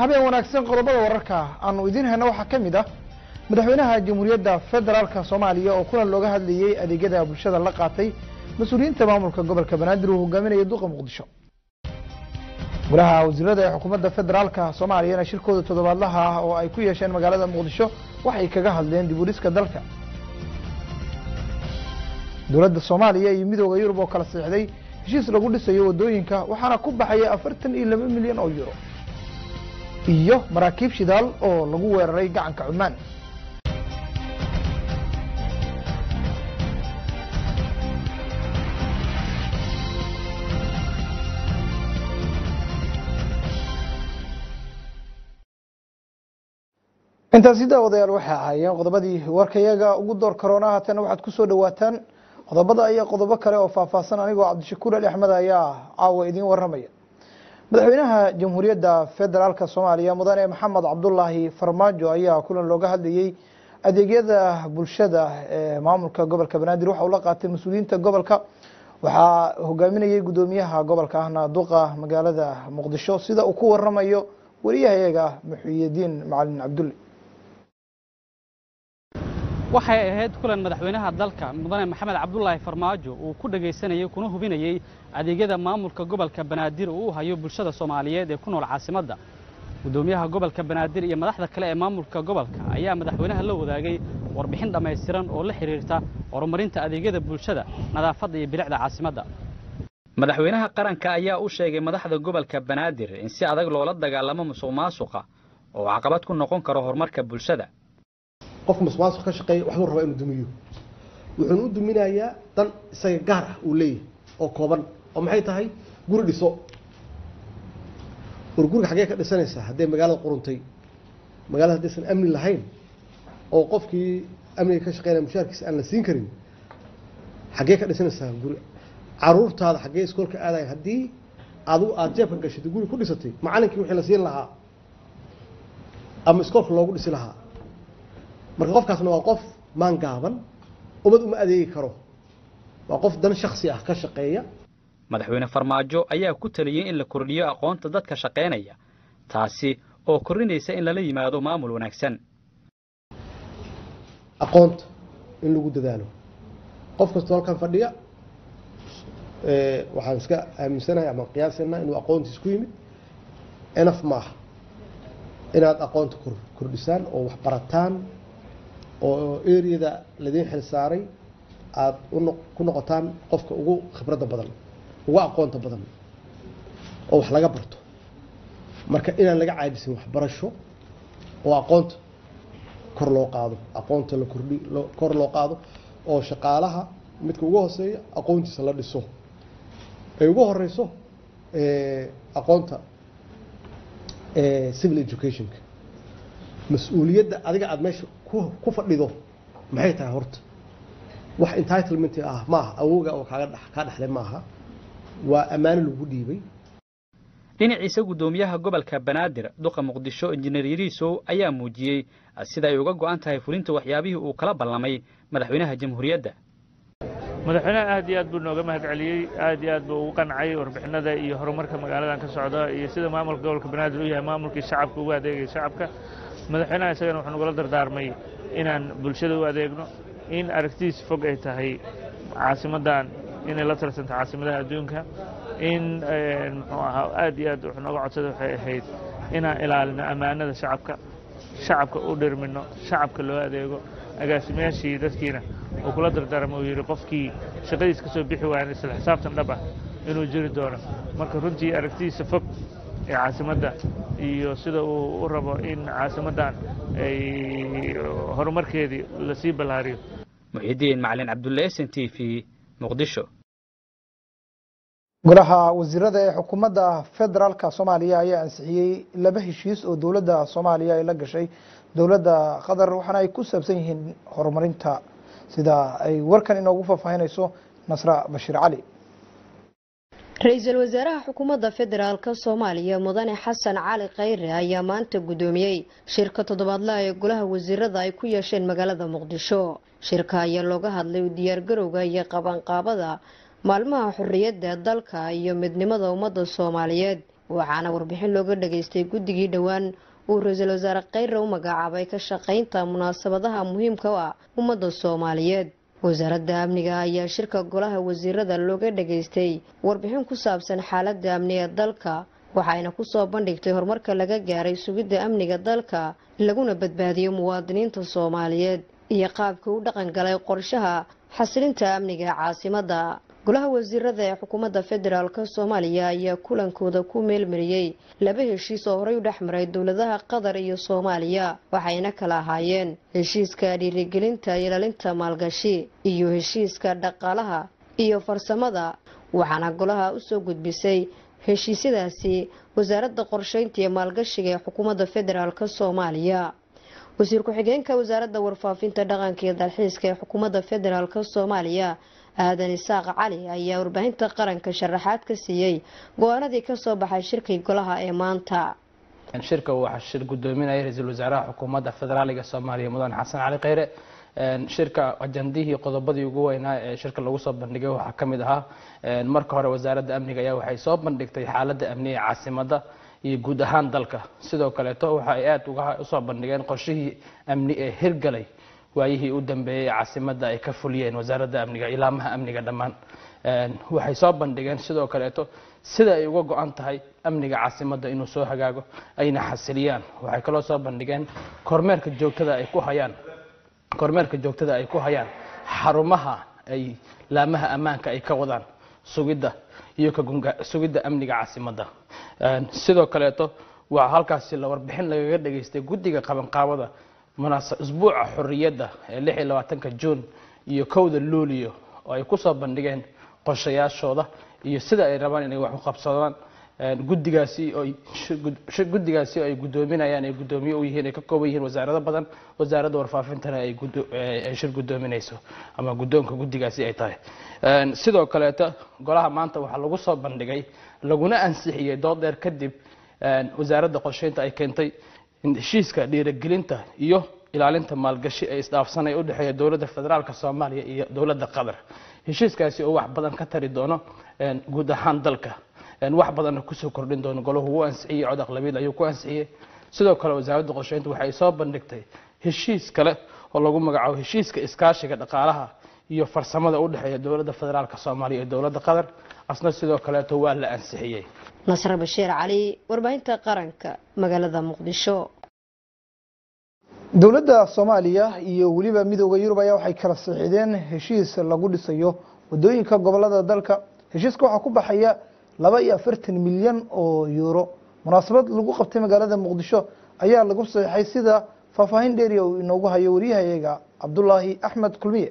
habeen wanaagsan qodobada wararka aanu idiin hayno waxaa ka mid ah madaxweynaha jamhuuriyadda federaalka soomaaliya oo kulan looga hadlayey adeegyada bulshada la qaatay mas-uuliyiinta maamulka gobolka banaadir uu hogaaminaya duqa muqdisho golaha wasiirada ee xukuumadda federaalka soomaaliyana shirkooda toddobaadlaha ah oo ay ku yeesheen magaalada muqdisho waxay kaga hadleen dib u dhiska dalka dowladda soomaaliya iyo midooda yurub oo kala siixday heshiis lagu dhisayo wadooyinka waxaana ku baxaya afartan iyo laba milyan oo euro iyo maraakiib shidaal oo lagu weeraray gacanka cumaan intaasi daawadayaal waxay ahaayeen qodobadii warkayaga ugu door karoona haatana waxaad kusoo dhawaataan qodobada iyo qodobo kale oo faahfaahsan anigoo cabdishakuur ali axmed ayaa caawa idiin waramaya madaxweynaha jamhuuriyadda federaalka soomaaliya mudane maxamed cabdulaahi farmaajo ayaa kulan looga hadlayey adeegyada bulshada ee maamulka gobolka banaadir waxa uu la qaatay mas-uuliyiinta gobolka waxaa hogaaminayay gudoomiyaha gobolka ahna duqa magaalada muqdisho sida uu ku waramayo wariyahayaga muxiyadiin macalin cabdulle waxay ahayd kulan madaxweynaha dalka mudane maxamed cabdulaahi farmaajo uu ku dhegaysanayey kuna hubinayey adeegyada maamulka gobolka banaadir uu u hayo bulshada soomaaliyeed ee ku nool caasimadda gudoomiyaha gobolka banaadir iyo madaxda kale ee maamulka gobolka ayaa madaxweynaha la wadaagay warbixin dhammaystiran oo la xidhiirta horumarinta adeegyada bulshada nadaafadda iyo bilicda caasimadda madaxweynaha qaranka ayaa u sheegay madaxda gobolka banaadir in si adag loola dagaalamo musuq maasuqa oo caqabad ku noqon karo horumarka bulshada qofka musuqmaasuq ka shaqeeya waxbuu rabaa inuu dumiyo wuxuuna u duminayaa dan isaga gaar ah uu leeyahay oo kooban oo maxay tahay guri dhiso war guriga xaggee ka dhisanaysaa haddee magaalada quruntay magaalada haddaysan amni lahayn oo qofkii amniga ka shaqeynaya mushaarkiisa aan la siin karin xaggee ka dhisanaysaa guri caruurtaada xaggee iskoolka aadayan haddii adigu aada jeebka gashatay guri ku dhisatay macalinkii wixii la siin lahaa ama iskoolka loogu dhisi lahaa marka qofkaasna waa qof maan gaaban ummad uma adeegi karo waa qof dan shaksi ah ka shaqeeya madaxweyne farmaajo ayaa ku taliyey in la kordhiyo aqoonta dadka shaqaynaya taasi oo kordhinaysa in lala yimaado maamul wanaagsan aqoonta in lagu dadaalo qof kastoo halkan fadhiya waxaan iska aaminsanahay ama qiyaasana inuu aqoontiis ku yimid enaf maaha inaad aqoonta kordhisaan oo wax barataan oo areada ladiin xil saaray aada ku noqotaan qofka ugu khibradda badan ugu aqoonta badan oo wax laga barto marka inaan laga caajisin waxbarasho oo aqoonta kor loo qaado aqoonta la kordhi kor loo qaado oo shaqaalaha midka ugu hooseeya aqoontiisa la dhiso ay ugu horeyso aqoonta civil educationka mas-uuliyadda adiga aada meesha ku fadhido maxay tahay horta wax entitlement ah maaha awooga oo kaaga kaa dhexlay maaha waa ammaano lagu dhiibay dhinaciisa guddoomiyaha gobolka banaadir duqa muqdisho injineer yariisow ayaa muujiyey sida ay uga go'an tahay fulinta waxyaabihii uu kala ballamay madaxweynaha jamhuuriyadda madaxweynaha aad iyo aad buu nooga mahad celiyey aad iyo aad buu ugu qancay warbixinada iyo horumarka magaaladan ka socda iyo sida maamulka gobolka banaadir u yahay maamulkii shacabka ugu adeegaya shacabka madaxweynaha isagana wuxuu nagula dardaarmay inaan bulshada u adeegno in aragtidiis fog ay tahay caasimadan inay la tarsanto caasimadaha adduunka in muxuu ahaa aad iyo aad wuxuu nooga codsada waxay ahayd inaan ilaalino ammaanada shacabka shacabka u dhirmino shacabka loo adeego agaasimayaashii dadkiina uu kula dardaarma uu yidhi qofkii shaqadiis ka soo bixi waayan isla xisaabtan dhab ah inuu jiri doono marka runtii aragtidiisa fog ee caasimadda iyo sida uu u rabo in caasimaddan ay horumarkeedii lasii ballaariyo muxidiin macalin cabdulle s n t v muqdisho golaha wasiirada ee xukuumadda federaalka soomaaliya ayaa ansixiyey laba heshiis oo dowladda soomaaliya ay la gashay dowladda qatar waxaana ay ku saabsan yihiin horumarinta sida ay warkan inoogu faahfaahinayso nasra bashiir cali ra-iisul wasaaraha xukuumadda federaalka soomaaliya mudane xasan cali khayre ayaa maanta guddoomiyey shirka toddobaadlaha ee golaha wasiirada ay ku yeesheen magaalada muqdisho shirka ayaa looga hadlay diyaargarowga iyo qabanqaabada maalmaha xorriyadda dalka iyo midnimada ummadda soomaaliyeed waxaana warbixin looga dhageystay guddigii dhowaan uu ra-iisul wasaare kheyre u magacaabay ka shaqaynta munaasabadaha muhiimka u ah ummadda soomaaliyeed wasaaradda amniga ayaa shirka golaha wasiirada looga dhageystay warbixin ku saabsan xaaladda amni ee dalka waxayna kusoo bandhigtay horumarka laga gaaray sugidda amniga dalka laguna badbaadiyo muwaadiniinta soomaaliyeed iyo qaabka u dhaqan galay qorshaha xasilinta amniga ee caasimadda golaha wasiirada ee xukuumadda federaalk soomaaliya ayaa kulankooda ku meelmariyey laba heshiis oo horey u dhex maray dowladaha qatar iyo soomaaliya waxayna kala ahaayeen heshiiska dhiirigelinta ilaalinta maalgashi iyo heshiiska dhaqaalaha iyo farsamada waxaana golaha usoo gudbisay heshiisyadaasi wasaaradda qorsheynta iyo maalgashiga ee xukuumadda federaalk soomaaliya wasiir ku-xigeenka wasaaradda warfaafinta dhaqanka iyo dalxiiska ee xukuumadda federaalk soomaaliya aadan isaaq cali ayaa warbaahinta qaranka sharaxaad ka siiyey go-aanadii kasoo baxay shirkii golaha ee maanta shirka waxaa shir gudoominaya ra-iisul wasaaraha xukuumadda federaaliga soomaaliya mudane xasan cali kheyre shirka ajandihii qodobadii ugu weynaa ee shirka lagu soo bandhigay waxaa ka mid ahaa marka hore wasaaradda amniga ayaa waxay soo bandhigtay xaaladda amni ee caasimadda iyo guud ahaan dalka sidoo kaleeto waxa ay aada uga usoo bandhigeen qorshihii amni ee hirgalay waayihii u dambeeyey caasimadda ay ka fuliyeen wasaaradda amniga ilaamaha amniga dhammaan waxay soo bandhigeen sidoo kaleeto sida ay uga go-an tahay amniga caasimadda inuu soo hagaago ayna xasiliyaan waxay kaloo soo bandhigeen kormeerka joogtada ay ku hayaan kormeerka joogtada ay ku hayaan xarumaha ay laamaha ammaanka ay ka wadaan sugidda iyo kasugidda amniga caasimadda sidoo kaleeto waxaa halkaasi la warbixin lagaga dhageystay guddiga qabanqaabada usbuuca xorriyadda ee lix iyo labaatanka juun iyo kowda luuliyo oo ay kusoo bandhigeen qorshayaashooda iyo sida ay rabaan inay wax u qabsadaan guddigaasi oo guddigaasi oo ay guddoominayaan ay guddoomiye u yihiin ay ka kooban yihiin wasaarado badan wasaaradda warfaafintana ay ay shir guddoominayso ama guddoonka guddigaasi ay tahay sidoo kaleeto golaha maanta waxaa lagu soo bandhigay laguna ansixiyey dood dheer kadib wasaaradda qorsheynta ay keentay heshiiska dhiirigelinta iyo ilaalinta maalgashi ee isdhaafsanaya u dhexeeya dowladda federaalka soomaaliya iyo dowladda qatar heshiiskaasi oo wax badan ka tari doono guud ahaan dalka wax badanna kusoo kordhin doono golahu wuu ansixiyey cod aqlabiil ayuu ku ansixiyey sidoo kale wasaaradda qorsheynta waxay soo bandhigtay heshiis kale oo lagu magacaabo heshiiska iskaashiga dhaqaalaha iyo farsamada u dhexeeya dowladda federaalka soomaaliya iyo dowladda qatar asna sidoo kaleeto waa la ansixiyey nasre bashiir cali warbaahinta qaranka magaalada muqdisho dowladda soomaaliya iyo weliba midooda yurub ayaa waxay kala saxiixdeen heshiis lagu dhisayo wadooyinka gobolada dalka heshiiska waxaa ku baxaya laba iyo afartan milyan oo yuuro munaasabad lagu qabtay magaalada muqdisho ayaa lagu saxiixay sida faahfaahin dheeriya uu inoogu hayo wariyahayaga cabdulaahi axmed kulmiye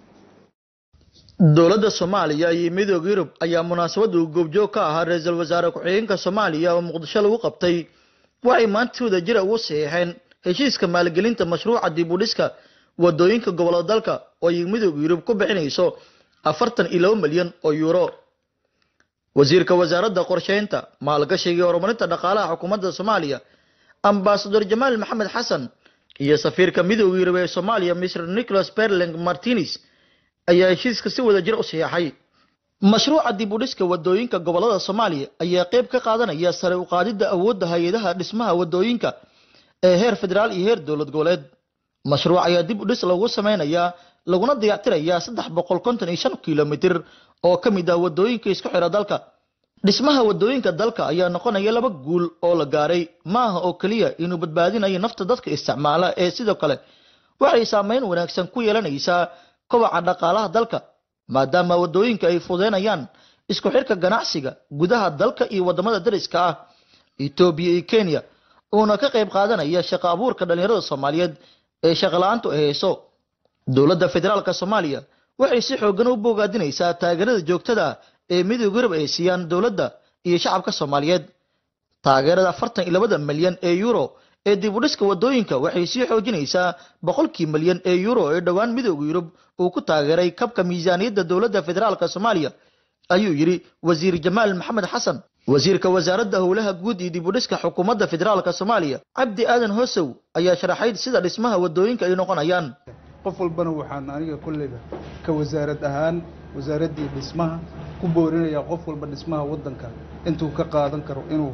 dowladda soomaaliya iyo midooda yurub ayaa munaasabadda uu goobjoog ka ahaa ra-iisul wasaare ku-xigeenka soomaaliya oo muqdisho lagu qabtay waxay maanta si wada jira ugu saxiixeen heshiiska maalgelinta mashruuca dib u dhiska wadooyinka gobolada dalka oo ay midooda yurub ku bixinayso afartan iyo laba milyan oo yuuro wasiirka wasaaradda qorsheynta maalgashiga iyo horumarinta dhaqaalaha xukuumadda soomaaliya ambasador jamaal maxamed xasan iyo safiirka midooda yurub ee soomaaliya mr nicholas berling martines ayaa heshiiska si wada jir u saxiixay mashruuca dib u dhiska wadooyinka gobolada soomaaliya ayaa qayb ka qaadanaya sare u qaadidda awoodda hay-adaha dhismaha wadooyinka ee heer federaal iyo heer dowlad goboleed mashruuc ayaa dib u dhis lagu sameynayaa laguna dayactirayaa saddex boqol konton iyo shan kilomitir oo ka mid ah wadooyinka isku xira dalka dhismaha wadooyinka dalka ayaa noqonaya laba guul oo la gaaray maaha oo keliya inuu badbaadinayo nafta dadka isticmaala ee sidoo kale waxay saameyn wanaagsan ku yeelanaysaa kobaca dhaqaalaha dalka maadaama wadooyinka ay fudeynayaan isku xirka ganacsiga gudaha dalka iyo wadamada dariska ah etoobiya iyo kenya uuna ka qayb qaadanaya shaqo abuurka dhalinyarada soomaaliyeed ee shaqala-aantu ay hayso dowladda federaalka soomaaliya waxay si xoogan u bogaadinaysaa taageerada joogtada ah ee midooda yurub ay siiyaan dowladda iyo shacabka soomaaliyeed taageerada afartan iyo labada milyan ee euro ee dib u dhiska wadooyinka waxay sii xoojinaysaa boqolkii milyan ee euro ee dhowaan midooda yurub uu ku taageeray kabka miisaaniyadda dowladda federaalka soomaaliya ayuu yidhi wasiir jamaal maxamed xasan wasiirka wasaaradda howlaha guud iyo dib u dhiska xukuumadda federaalka soomaaliya cabdi aadan hosow ayaa sharaxayd sida dhismaha wadooyinka ay noqonayaan qof walbana waxaan aniga kolleyba ka wasaarad ahaan wasaaraddii dhismaha ku boorinayaa qof walba dhismaha waddanka intuu ka qaadan karo inuu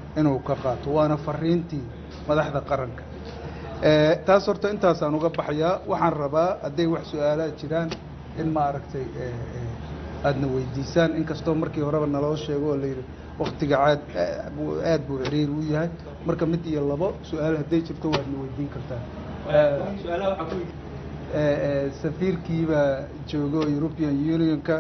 inuu ka qaato waana fariintii madaxda qaranka taas horta intaasaan uga baxayaa waxaan rabaa hadday wax su-aalaha jiraan in maaragtay aadna weydiisaan inkastoo markii horeba naloo sheego oo layidhi waktiga caad aad buu ciriir u yahay marka mid iyo labo su-aal hadday jirto waadna weydiin kartaa safiirkiibaa jooga oo european unionka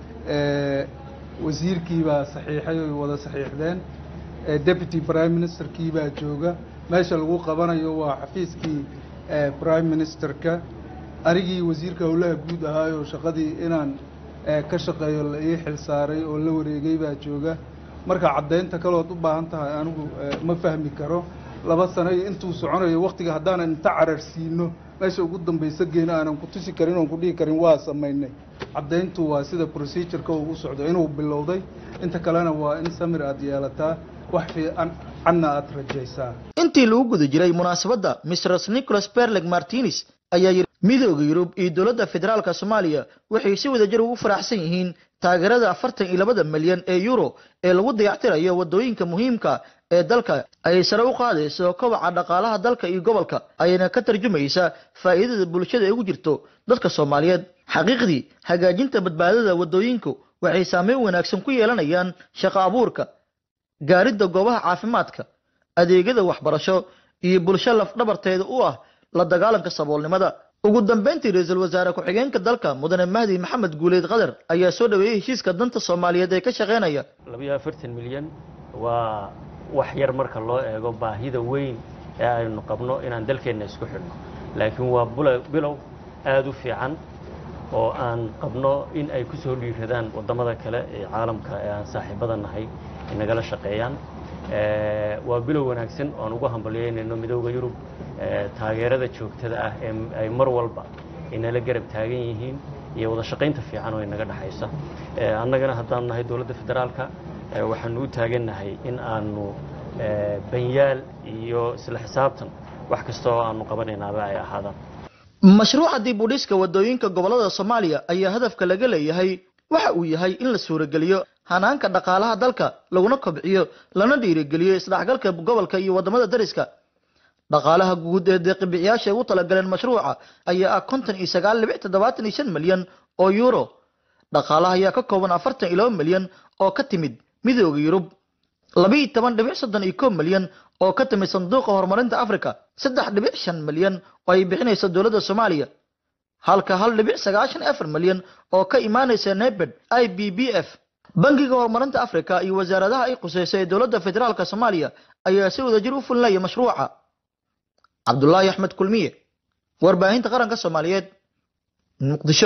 wasiirkiibaa saxiixay oy wada saxiixdeen deputy prime ministerkiibaa jooga meesha lagu qabanayo waa xafiiskii prime ministerka anigii wasiirka howlaha guud ahaayoo shaqadii inaan ka shaqeeyo la ii xil saaray oo la wareegay baa jooga marka caddaynta kalood u baahan tahay anigu ma fahmi karo laba sano iyo intuu soconayo waktiga haddaanan inta cararsiino meesha ugu dambaysa geena aanan ku tusi karin oon ku dhihi karin waa samaynay caddayntu waa sida procedureka uu u socdo inuu bilowday inta kalena waa in samir aad yeelataa wax fiican canna aad rajaysaa intii lagu guda jiray munaasabadda mrs nicholas berleg martines ayaa yidhi midooda yurub iyo dowladda federaalka soomaaliya waxay si wadajir ugu faraxsan yihiin taageerada afartan iyo labada milyan ee euro ee lagu dayactirayo waddooyinka muhiimka ee dalka ayay sare u qaadayso kobaca dhaqaalaha dalka iyo gobolka ayayna ka tarjumaysa faa'iidada bulshada ee ugu jirto dadka soomaaliyeed xaqiiqdii hagaajinta badbaadada waddooyinku waxay saameyn wanaagsan ku yeelanayaan shaqo abuurka gaaridda goobaha caafimaadka adeegyada waxbarasho iyo bulsho lafdhabarteeda u ah la dagaalanka saboolnimada ugu dambeyntii ra-iisul wasaare ku-xigeenka dalka mudane mahdi maxamed guuleyd qadar ayaa soo dhaweeyey heshiiska danta soomaaliyeed ee ka shaqeynaya labayo afartan milyan waa wax yar marka loo eego baahida weyn ee aynu qabno inaan dalkeenna isku xidhno laakiin waa bilow aada u fiican oo aan qabno in ay ku soo dhiiradaan waddamada kale ee caalamka ee aan saaxiibada nahay ay nagala shaqeeyaan waa bilow wanaagsan oan ugu hambalyeynayno midooda yurub taageerada joogtada ah ee ay mar walba inala garab taagan yihiin iyo wada shaqaynta fiican oo inaga dhexaysa annagana haddaanu nahay dowladda federaalka waxaanu u taagannahay in aanu banyaal iyo isla xisaabtan wax kasta oo aanu qabanaynaaba ay ahaadaan mashruuca dib u dhiska waddooyinka gobollada soomaaliya ayaa hadafka laga leeyahay waxa uu yahay in la suurageliyo hanaanka dhaqaalaha dalka laguna kobciyo lana dhiirigeliyo isdhexgalka gobolka iyo waddamada dariska dhaqaalaha guud ee deeqibixiyaasha ugu talagaleen mashruuca ayaa ah konton iyo sagaal dhibic toddobaatan iyo shan milyan oo euro dhaqaalaha ayaa ka kooban afartan iyo laba milyan oo ka timid midooda yurub laba iyo toban dhibic soddon iyo kow milyan oo ka timid sanduuqa horumarinta africa saddex dhibic shan milyan oo ay bixinaysa dowladda soomaaliya halka hal dhibic sagaashan iyo afar milyan oo ka imaanaysa nebed i b b f bangiga horumarinta africa iyo wasaaradaha ay khuseyso ee dowladda federaalka soomaaliya ayaa si wadajir u fulinaya mashruuca cabdulaahi axmed kulmiye warbaahinta qaranka soomaaliyeed muqdisho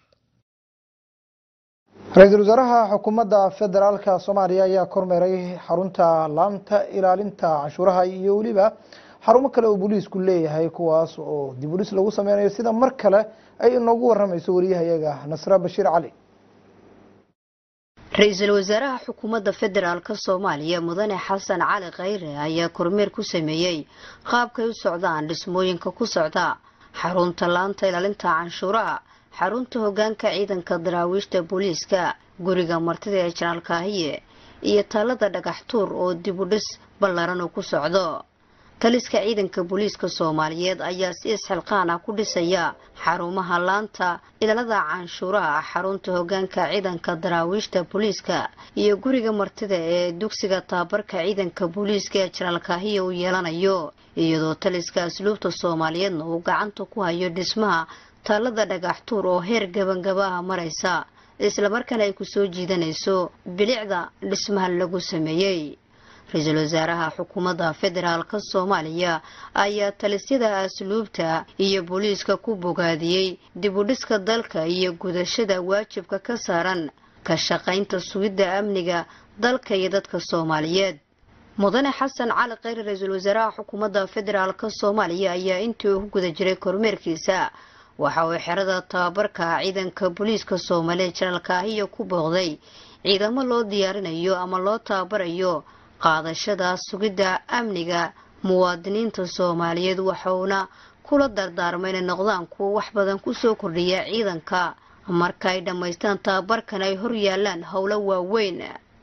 ra-iisul wasaaraha xukuumadda federaalka soomaaliya ayaa kormeeray xarunta laanta ilaalinta canshuuraha iyo weliba xarumo kale oo booliisku leeyahay kuwaas oo dib u dhis lagu sameynayo sida mar kale ay inoogu waramayso wariyahayaga nasra bashiir cali ra-iisul wasaaraha xukuumadda federaalka soomaaliya mudane xasan cali khayre ayaa kormeer ku sameeyey qaabkay u socdaan dhismooyinka ku socda xarunta laanta ilaalinta canshuuraha xarunta hogaanka ciidanka daraawiishta booliiska guriga martida ee janaal kaahiye iyo taalada dhagax tuur oo dib u dhis ballaran uu ku socdo taliska ciidanka booliiska soomaaliyeed ayaa si isxilqaan ah ku dhisaya xarumaha laanta ilaalada canshuuraha xarunta hogaanka ciidanka daraawiishta booliiska iyo guriga martida ee dugsiga tababarka ciidanka booliiska ee janaal kaahiye uu yeelanayo iyadoo taliska asluubta soomaaliyeedna uu gacanta ku hayo dhismaha taalada dhagax tuur oo heer gabangabaaha maraysa islamarkaana ay kusoo jiidanayso bilicda dhismaha lagu sameeyey ra-iisul wasaaraha xukuumadda federaalka soomaaliya ayaa talisyada asluubta iyo booliiska ku bogaadiyey dib u dhiska dalka iyo gudashada waajibka ka saaran ka shaqaynta sugidda amniga dalka iyo dadka soomaaliyeed mudane xasan cali khayre ra-iisul wasaaraha xukuumadda federaalka soomaaliya ayaa intii uu ku guda jiray kormeerkiisa waxa uu xerada tababarka ciidanka booliiska soomaaliya janaal kaahiya ku booqday ciidamo loo diyaarinayo ama loo tababarayo qaadashada sugidda amniga muwaadiniinta soomaaliyeed waxauna kula dardaarmay inay noqdaan kuwa wax badan kusoo kordhiya ciidanka marka ay dhammaystaan tababarkan ay hor yaalaan howlo waaweyn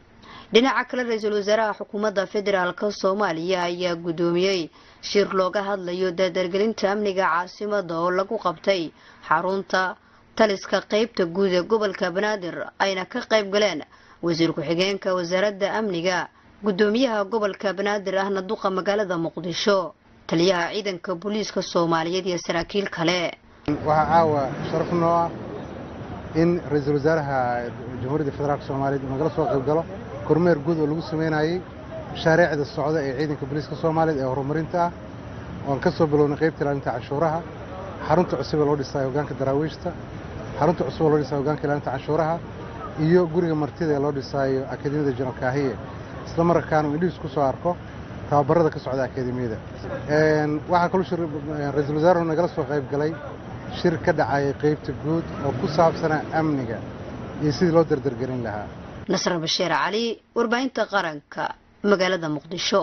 dhinaca kale ra-iisul wasaaraha xukuumadda federaalk soomaaliya ayaa guddoomiyey shir looga hadlayo dardargelinta amniga caasimada oo lagu qabtay xarunta taliska qeybta guud ee gobolka banaadir ayna ka qayb galeen wasiir ku-xigeenka wasaaradda amniga guddoomiyaha gobolka banaadir ahna duqa magaalada muqdisho taliyaha ciidanka booliiska soomaaliyeed iyo saraakiil kale waxaa caawa sharaf noo ah in ra-iisul wasaaraha jamhuuriyadda federaalk soomaaliyeed uu nagala soo qayb galo kormeer guud oo lagu sameynayey mashaariicda socda ee ciidanka booliiska soomaaliyeed ee horumarinta ah oan ka soo bilownay qaybta ilaalinta canshuuraha xarunta cusub ee loo dhisayo hogaanka daraawiishta xarunta cusub ee loo dhisayo hogaanka ilaalinta canshuuraha iyo guriga martida ee loo dhisaayo akademiyada jenal kaahiye isla markaana uu indhihiis ku soo arko tababarada ka socda akademiyada waxaa kaloo shir ra-iisul wasaaruhu nagala soo qayb galay shir ka dhacayay qaybta guud oo ku saabsanaa amniga iyo sidii loo dardargelin lahaa nasr bashiir cali warbaahinta qaranka magaalada muqdisho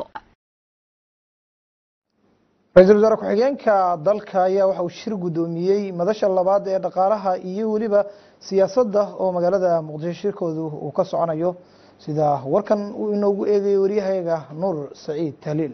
ra-iisul wasaare ku-xigeenka dalka ayaa waxa uu shir guddoomiyey madasha labaad ee dhaqaalaha iyo weliba siyaasadda oo magaalada muqdisho shirkoodu uu ka soconayo sida warkan uu inoogu eegayo waryahayaga nuur saciid tahliil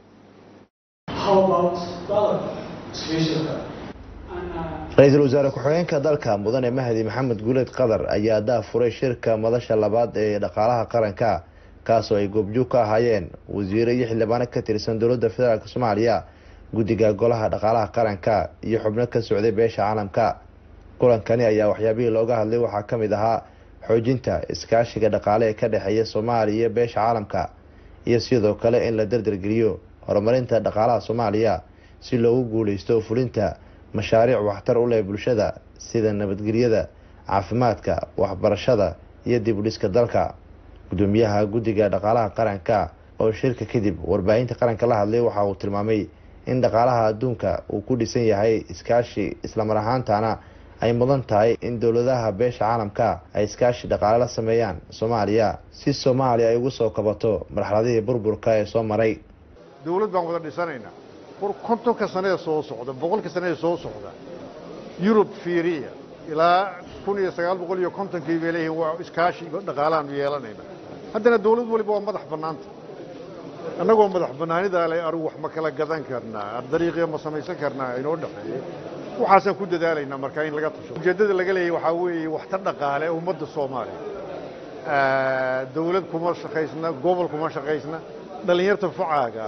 ra-iisul wasaare ku-xigeenka dalka mudane mahdi maxamed guuleed qadar ayaa daafuray shirka madasha labaad ee dhaqaalaha qaranka kaasoo ay goobjoog ka ahaayeen wasiire iyo xildhibaano ka tirsan dowladda federaalk soomaaliya guddiga golaha dhaqaalaha qaranka iyo xubno ka socday beesha caalamka kulankani ayaa waxyaabihii looga hadlay waxaa ka mid ahaa xoojinta iskaashiga dhaqaale ee ka dhexeeya soomaaliya iyo beesha caalamka iyo sidoo kale in la dardargeliyo horumarinta dhaqaalaha soomaaliya si loogu guuleysto fulinta mashaariic waxtar u leh bulshada sida nabadgelyada caafimaadka waxbarashada iyo dib u dhiska dalka gudoomiyaha guddiga dhaqaalaha qaranka oo shirka kadib warbaahinta qaranka la hadlay waxa uu tilmaamay in dhaqaalaha adduunka uu ku dhisan yahay iskaashi islamar ahaantana ay mudan tahay in dowladaha beesha caalamka ay iskaashi dhaqaale la sameeyaan soomaaliya si soomaaliya ay ugu soo kabato marxaladihii burburka ee soo maray dowlad baan wada dhisanaynaa kontonka sanee soo socda boqolka sanee soo socda yurub fiiriya ilaa kun iyo sagaal boqol iyo kontonkii bay leeyihiin waa iskaashi dhaqaalahaanu yeelanayna haddana dowlad waliba waa madax bannaanta annagoo madax bannaanidaa le anugu wax ma kala gadan karnaa dariiqya ma samaysan karnaa inoo dhexeeye waxaasaan ku dadaalaynaa markaa in laga tasho ujeeddada laga leeyahy waxaa weeye waxtar dhaqaale ummadda soomaaliya dowlad kuma shaqaysna gobol kuma shaqaysna dhallinyarta facaaga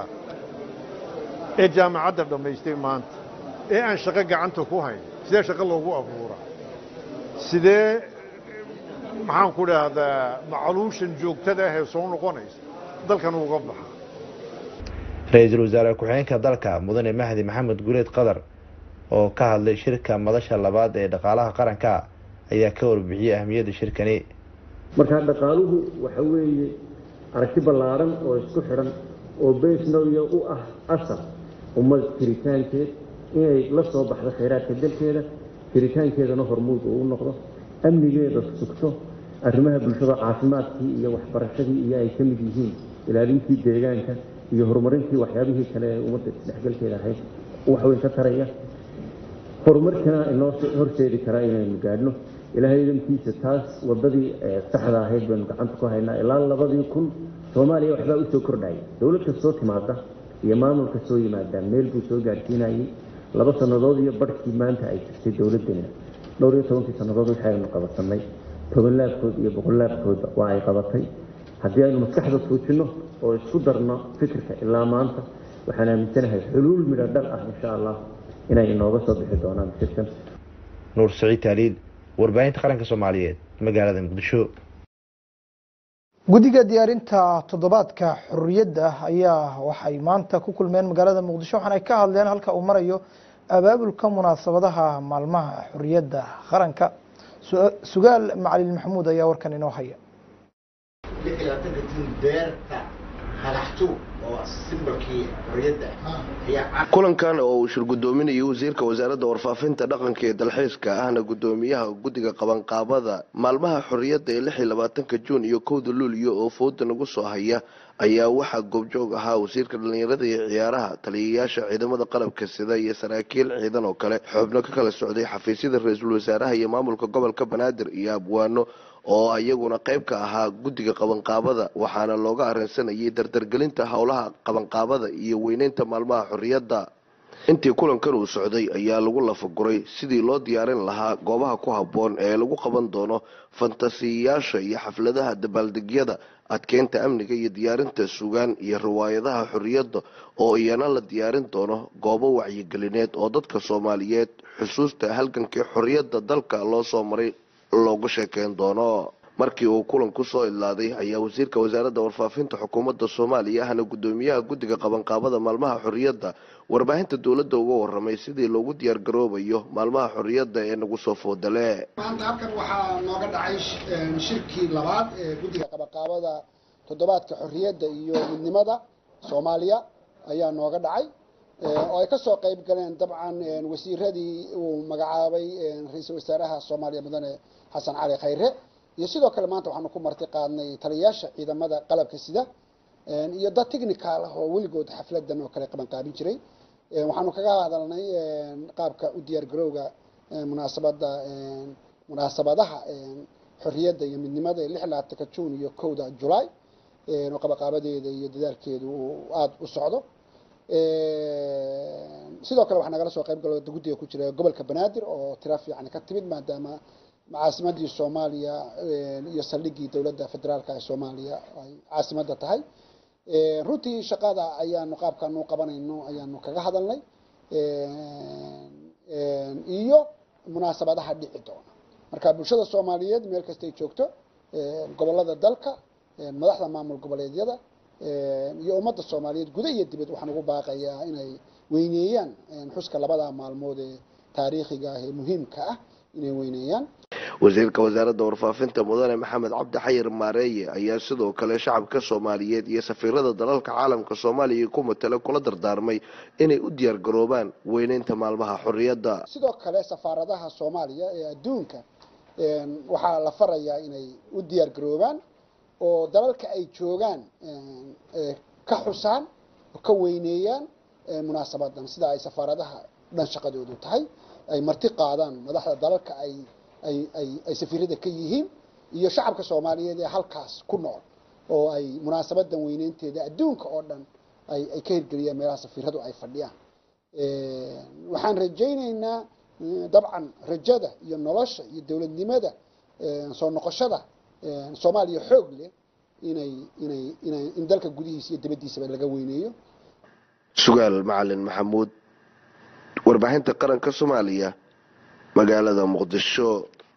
ee jaamacadda dhammaystay maanta ee aan shaqo gacanta ku hayn sidee shaqo loogu abuuraa sidee maxaan ku dhahdaa macluushan joogtada ah ee soo noqonaysa dalkan uga baxa ra-iisul wasaare ku-xigeenka dalka mudane mahdi maxamed guleed qadar oo ka hadlay shirka madasha labaad ee dhaqaalaha qaranka ayaa ka warbixiyey ahmiyadda shirkani markaa dhaqaaluhu waxa weeye aragti ballaaran oo isku xidhan oo beesnowya u ah asal ummad jiritaankeed inay la soo baxdo khayraadka dalkeeda jiritaankeedana hormuud uu u noqdo amnigeeda sugto arrimaha bulshada caafimaadkii iyo waxbarashadii iyo ay ka mid yihiin ilaalintii deegaanka iyo horumarintii waxyaabihii kale ee ummadda isdhexgalkeeda ahayd waxweyn ka taraya horumarkana inoo horseedi karaa inaynu gaadhno ilaahay idankiisa taas wadadii saxda ahayd baynu gacanta ku haynaa ilaa labadii kun soomaaliya waxbaa usoo kordhaya dowlad kastoo timaada iyo maamul kastoo yimaada meel buu soo gaadhsiinayay laba sannadood iyo barhkii maanta ay jirtay dowladdeena dhowr iyo tobankii sannadood waxaynu qabasanay toban laabkood iyo boqol laabkoodba waa ay qabatay haddii aynu maskaxda tuujinno oo isku darno fikirka ilaa maanta waxaan aaminsanahay xuluul midho dhal ah insha allah inay inooga soo bixi doonaan shirkan nuur saciid taaliil warbaahinta qaranka soomaaliyeed magaalada muqdisho guddiga diyaarinta toddobaadka xorriyadda ayaa waxay maanta ku kulmeen magaalada muqdisho waxaana ay ka hadleen halka uu marayo abaabulka munaasabadaha maalmaha xorriyadda qaranka sugaal macalin maxamuud ayaa warkan inoo haya kulankan oo uu shir gudoominayay wasiirka wasaaradda warfaafinta dhaqanka ee dalxiiska ahna gudoomiyaha guddiga qabanqaabada maalmaha xorriyadda ee lix iyo labaatanka juun iyo kowda luuliyo oo fooda nagu soo haya ayaa waxaa goobjoog ahaa wasiirka dhallinyarada iyo ciyaaraha taliyayaasha ciidamada qalabka sida iyo saraakiil ciidan oo kale xubno ka kala socday xafiisyada ra-iisul wasaaraha iyo maamulka gobolka banaadir iyo abwaano oo iyaguna qayb ka ahaa guddiga qabanqaabada waxaana looga arrinsanayay dardargelinta howlaha qabanqaabada iyo weyneynta maalmaha xorriyadda intii kulankan uu socday ayaa lagu lafaguray sidii loo diyaarin lahaa goobaha ku habboon ee lagu qaban doono fantasiyayaasha iyo xafladaha dabaaldegyada adkeynta amniga iyo diyaarinta sugaan iyo riwaayadaha xorriyadda oo iyana la diyaarin doono goobo wacyigelineed oo dadka soomaaliyeed xusuusta halgankii xorriyadda dalka loo soo maray loogu sheekeyn doono markii uu kulanku soo idlaaday ayaa wasiirka wasaaradda warfaafinta xukuumadda soomaaliya ahna guddoomiyaha guddiga qabanqaabada maalmaha xorriyadda warbaahinta dowladda uga waramay sidii loogu diyaargaroobayo maalmaha xorriyadda ee nagu soo foodale maanta halkan waxaa nooga dhacay shirkii labaad ee guddiga qabanqaabada toddobaadka xorriyadda iyo midnimada soomaaliya ayaa nooga dhacay oo ay kasoo qayb galeen dabcan wasiiradii uu magacaabay ra-iisul wasaaraha soomaaliya mudane xasan cali khayre iyo sidoo kale maanta waxaanu ku marti qaadnay taliyayaasha ciidamada qalabka sida iyo dad technical ah oo weligood xafladan oo kale qaban qaabin jiray waxaanu kaga hadalnay qaabka u diyaar garowga munaasabada munaasabadaha xorriyadda iyo midnimada ee lix labaatanka juun iyo kowda julaay oo qabaqaabadeeda iyo dadaalkeedu uu aada u socdo sidoo kale waxaa nagala soo qayb galo guddiga ku jira gobolka banaadir oo tira fiican ka timid maadaama caasimadii soomaaliya iyo saldhigii dowladda federaalka ee soomaaliya ay caasimadda tahay runtii shaqada ayaanu qaabkaanu qabanayno ayaanu kaga hadalnay iyo munaasabadaha dhici doona marka bulshada soomaaliyeed meel kastay joogto gobolada dalka madaxda maamul goboleedyada iyo ummadda soomaaliyeed guda iyo dibad waxaan ugu baaqayaa inay weyneeyaan xuska labada maalmood ee taariikhiga ah ee muhiimka ah inay weyneeyaan wasiirka wasaaradda warfaafinta mudane maxamed cabdi xayir maareeye ayaa sidoo kale shacabka soomaaliyeed iyo safiirada dalalka caalamka soomaaliya ku matala kula dardaarmay inay u diyaar garoobaan weyneynta maalmaha xorriyadda sidoo kale safaaradaha soomaaliya ee adduunka waxaa la farayaa inay u diyaar garoobaan oo dalalka ay joogaan ka xusaan oo ka weyneeyaan munaasabadan sida ay safaaradaha dhan shaqadoodu tahay ay marti qaadaan madaxda dalalka ay ay ay ay safiirada ka yihiin iyo shacabka soomaaliyeed ee halkaas ku nool oo ay munaasabadan weyneynteeda adduunka oo dhan ay ay ka hirgeliyaan meelaha safiiradu ay fadhiyaan waxaan rajaynaynaa dabcan rajada iyo nolosha iyo dowladnimada soo noqoshada soomaaliya xoog leh inay inay inay in dalka gudihiisa iyo dibaddiisaba laga weyneeyo sugaal macalin maxamuud warbaahinta qaranka soomaaliya magaalada muqdisho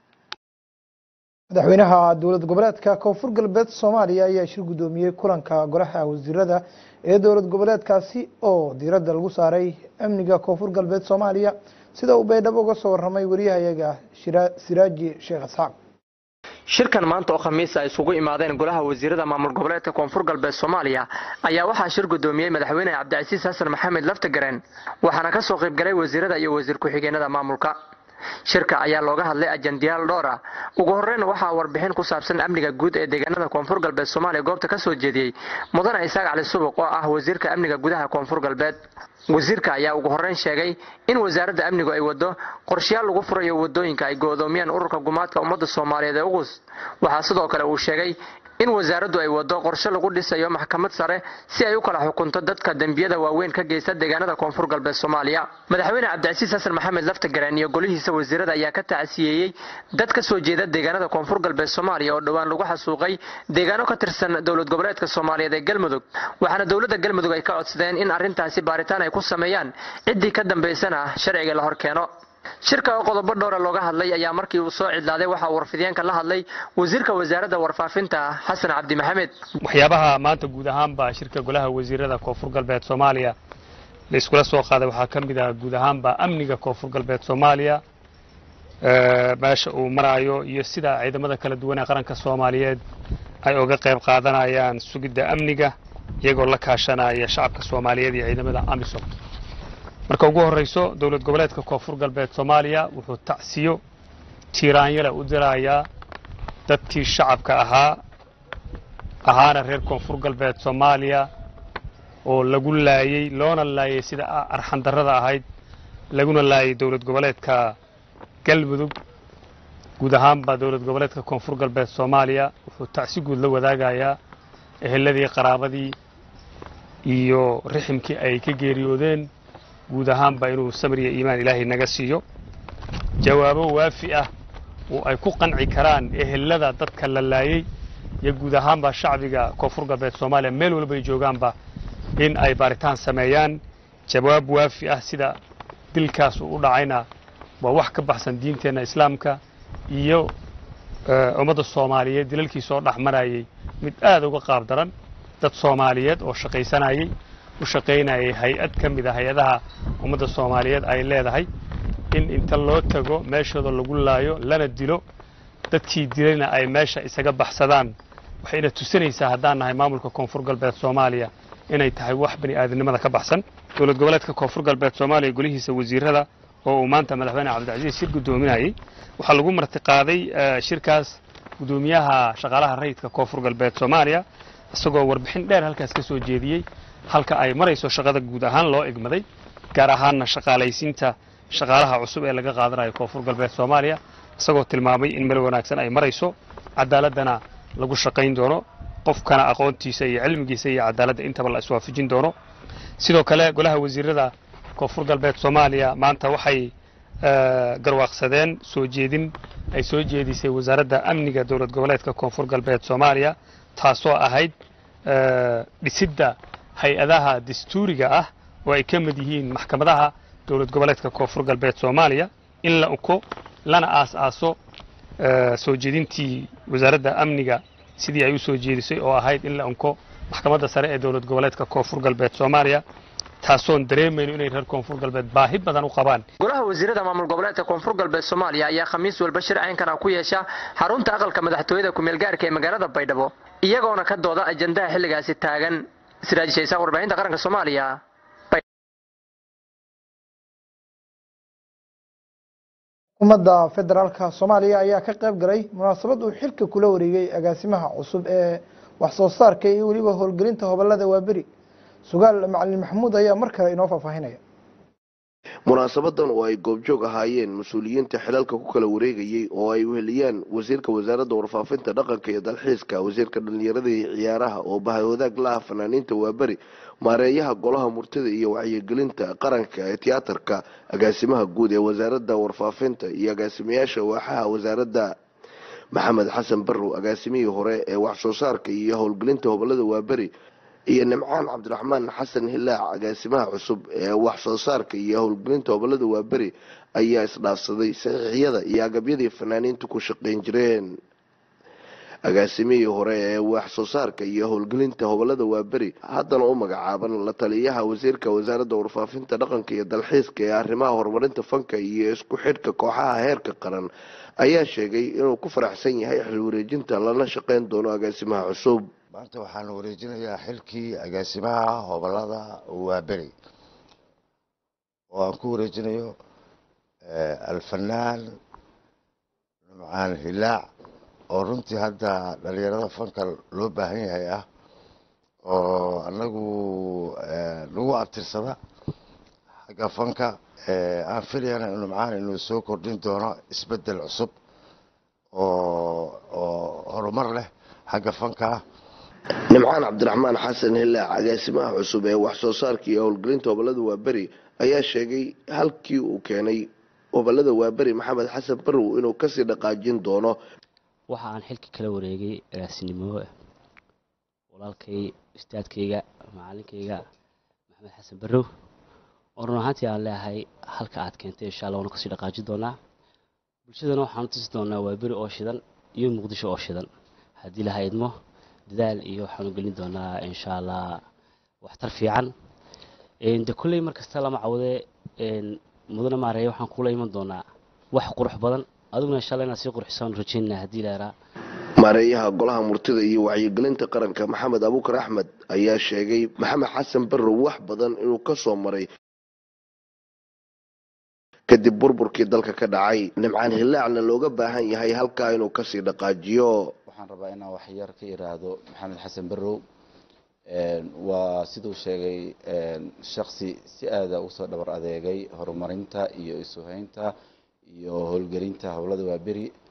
madaxweynaha dowlad goboleedka koonfur galbeed soomaaliya ayaa shir guddoomiyey kulanka golaha wasiirada ee dowlad goboleedkaasi oo diiradda lagu saaray amniga koonfur galbeed soomaaliya sida uu baydhabo uga soo warramay wariyahayaga siraaji sheekh isxaaq shirkan maanta oo khamiis ay isugu imaadeen golaha wasiirada maamul goboleedka koonfur galbeed soomaaliya ayaa waxaa shir guddoomiyey madaxweyne cabdicasiis xasan maxamed laftagareen waxaana ka soo qaybgalay wasiirada iyo wasiir ku-xigeenada maamulka shirka ayaa looga hadlay ajandiyaal dhowr ah ugu horreyn waxaa warbixin ku saabsan amniga guud ee deegaanada koonfur galbeed soomaaliya goobta ka soo jeediyey mudane isaaq cali subuq oo ah wasiirka amniga gudaha koonfur galbeed wasiirka ayaa ugu horreyn sheegay in wasaaradda amnigu ay waddo qorshayaal lagu furayo wadooyinka ay go-doomiyaan ururka gumaadka ummadda soomaaliyeed ee uqus waxaa sidoo kale uu sheegay in wasaaraddu ay waddo qorshe lagu dhisayo maxkamad sare si ay u kala xukunto dadka dembiyada waaweyn ka geysta deegaanada koonfur galbeed soomaaliya madaxweyne cabdicasiis xasan maxamed laftagareen iyo golihiisa wasiirada ayaa ka tacsiyeeyey dad ka soo jeeda deegaanada koonfur galbeed soomaaliya oo dhowaan lagu xasuuqay deegaano ka tirsan dowlad goboleedka soomaaliyeed ee galmudug waxaana dowladda galmudug ay ka codsadeen in arrintaasi baaritaan ay ku sameeyaan ciddii ka dambaysana sharciga la hor keeno shirka oo qodobo dhowra looga hadlay ayaa markii uu soo cidlaaday waxaa warfidyaenka la hadlay wasiirka wasaaradda warfaafinta xasan cabdi maxamed waxyaabaha maanta guud ahaanba shirka golaha wasiirada koonfur galbeed soomaaliya la iskula soo qaaday waxaa ka mid ah guud ahaanba amniga koonfur galbeed soomaaliya meesha uu maraayo iyo sida ciidamada kala duwan ee qaranka soomaaliyeed ay uga qayb qaadanayaan sugidda amniga iyagoo la kaashanaya shacabka soomaaliyeed iyo ciidamada amisom marka ugu horreyso dowlad goboleedka koonfur galbeed soomaaliya wuxuu tacsiyo tiiraanyale u dirayaa dadkii shacabka ahaa ahaana reer koonfur galbeed soomaaliya oo lagu laayey loona laayay sida arxandarrada ahayd laguna laayay dowlad goboleedka galmudug guud ahaanba dowlad goboleedka koonfur galbeed soomaaliya wuxuu tacsi guud la wadaagayaa eheladii qaraabadii iyo riximkii ay ka geeriyoodeen guud ahaanba inuu samir iyo iimaan ilaahay naga siiyo jawaabo waafi ah oo ay ku qanci karaan ehelada dadka la laayey iyo guud ahaanba shacbiga koonfur galbeed soomaaliya meel walba ay joogaanba in ay baaritaan sameeyaan jawaab waafi ah sida dilkaas uu u dhacayna waa wax ka baxsan diinteenna islaamka iyo ummadda soomaaliyeed dilalkii soo dhex marayay mid aad uga qaab daran dad soomaaliyeed oo shaqaysanayay u shaqaynayay hay-ad ka mid a hay-adaha ummadda soomaaliyeed ay leedahay in inta loo tago meeshooda lagu laayo lana dilo dadkii dilayna ay meesha isaga baxsadaan waxayna tusinaysaa haddaan nahay maamulka koonfur galbeed soomaaliya inay tahay wax bani aadamnimada ka baxsan dowlad goboleedka koonfur galbeed soomaaliya golihiisa wasiirada oo uu maanta madaxweyne cabdilcaziiz shir guddoominayay waxaa lagu martiqaaday shirkaas guddoomiyaha shaqaalaha rayidka koonfur galbeed soomaaliya isagoo warbixin dheer halkaas ka soo jeediyey halka ay marayso shaqada guud ahaan loo egmaday gaar ahaanna shaqaalaysiinta shaqaalaha cusub ee laga qaadanayo koonfur galbeed soomaaliya isagoo tilmaamay in meel wanaagsan ay marayso cadaaladana lagu shaqayn doono qofkana aqoontiisa iyo cilmigiisa iyo cadaaladda intaba la iswaafajin doono sidoo kale golaha wasiirada koonfur galbeed soomaaliya maanta waxay garwaaqsadeen soo jeedin ay soo jeedisay wasaaradda amniga dowlad goboleedka koonfur galbeed soomaaliya taasoo ahayd dhisidda hay-adaha dastuuriga ah oo ay ka mid yihiin maxkamadaha dowlad goboleedka koonfur galbeed soomaaliya in la uko lana aas-aaso soo jeedintii wasaaradda amniga sidii ay u soo jeedisay oo ahayd in la unko maxkamadda sare ee dowlad goboleedka koonfur galbeed soomaaliya taasoon dareemayno inay reer koonfur galbeed baahi badan u qabaan golaha wasiirada maamul goboleedka koonfur galbeed soomaaliya ayaa khamiis walba shir caynkan ah ku yeesha xarunta aqalka madaxtooyada kumeel gaarka ee magaalada baydhabo iyagoona ka dooda ajandaha xilligaasi taagan siraajishaysa warbaahinta qaranka soomaaliya xukuumadda federaalka soomaaliya ayaa ka qayb galay munaasabad uu xilka kula wareegay agaasimaha cusub ee wax soo saarka iyo weliba howlgelinta hobolada waaberi sugaal macalin maxamuud ayaa mar kale inoo faahfaahinaya munaasabadan oo ay goobjoog ahaayeen mas-uuliyiinta xilalka ku kala wareegayey oo ay weheliyaan wasiirka wasaaradda warfaafinta dhaqanka iyo dalxiiska wasiirka dhallinyarada iyo ciyaaraha oo bahawadaag laha fanaaniinta waaberi maareeyaha golaha murtida iyo wacyigelinta qaranka ee tiyaatarka agaasimaha guud ee wasaaradda warfaafinta iyo agaasimayaasha waaxaha wasaaradda maxamed xasan barrow agaasimihii hore ee wax soo saarka iyo howlgelinta hobolada waaberi iyo nimcaan cabdiraxmaan xasan hilaac agaasimaha cusub ee wax soo saarka iyo howlgelinta hobolada waaberi ayaa isdhaafsaday saxiixyada iyo agabyadii fanaaniintu ku shaqayn jireen agaasimihii hore ee wax soo saarka iyo howlgelinta hobolada waaberi haddana u magacaaban la taliyaha wasiirka wasaaradda warfaafinta dhaqanka iyo dalxiiska ee arrimaha horumarinta fanka iyo isku xidhka kooxaha heerka qaran ayaa sheegay inuu ku faraxsan yahay xil wareejinta lana shaqayn doono agaasimaha cusub maanta waxaan wareejinayaa xilkii agaasimaha hobolada waaberi oo aan ku wareejinayo alfanaan nimcaan hilaac oo runtii hadda dhalinyarada fanka loo baahan yahay ah oo anagu lagu abtirsada xagga fanka aan filayana nimcaan inuu soo kordhin doono isbedel cusub oo oo horumar leh xagga fanka nimcaan cabdiraxmaan xasan hilaac agaasimaha cusub ee wax soo saarka iyo howlgelinta hobolada waaberi ayaa sheegay halkii uu keenay hobolada waaberi maxamed xasan barrow inuu kasii dhaqaajin doono waxa aan xilka kala wareegay agaasinimo walaalkay ustaadkayga macalinkayga maxamed xasan barrow oo run ahaantii aan leeyahay halka aad keentay insha alla waanu kasii dhaqaajin doonaa bulshadana waxaanu tusi doonaa waaberi oo shidan iyo muqdisho oo shidan haddii laha idmo dadaal iyo waxaanu gelin doonaa insha allah waxtar fiican de kolley markasta lama cawde mudane maareeye waxaan kula iman doonaa wax qurux badan adiguna insha alla inaad sii qurxisaan rajaynana haddii leeraa maareeyaha golaha murtida iyo wacyigelinta qaranka maxamed abuukar axmed ayaa sheegay maxamed xasan barrow wax badan inuu ka soo maray kadib burburkii dalka ka dhacay nimcaan hilaacna looga baahan yahay halkaa inuu kasii dhaqaajiyo waxaan rabaa inaan wax yar ka iraahdo maxamed xasan barrow waa siduu sheegay shaksi si aada usoo dhabar adeegay horumarinta iyo isuhaynta iyo howlgelinta howlada waaberi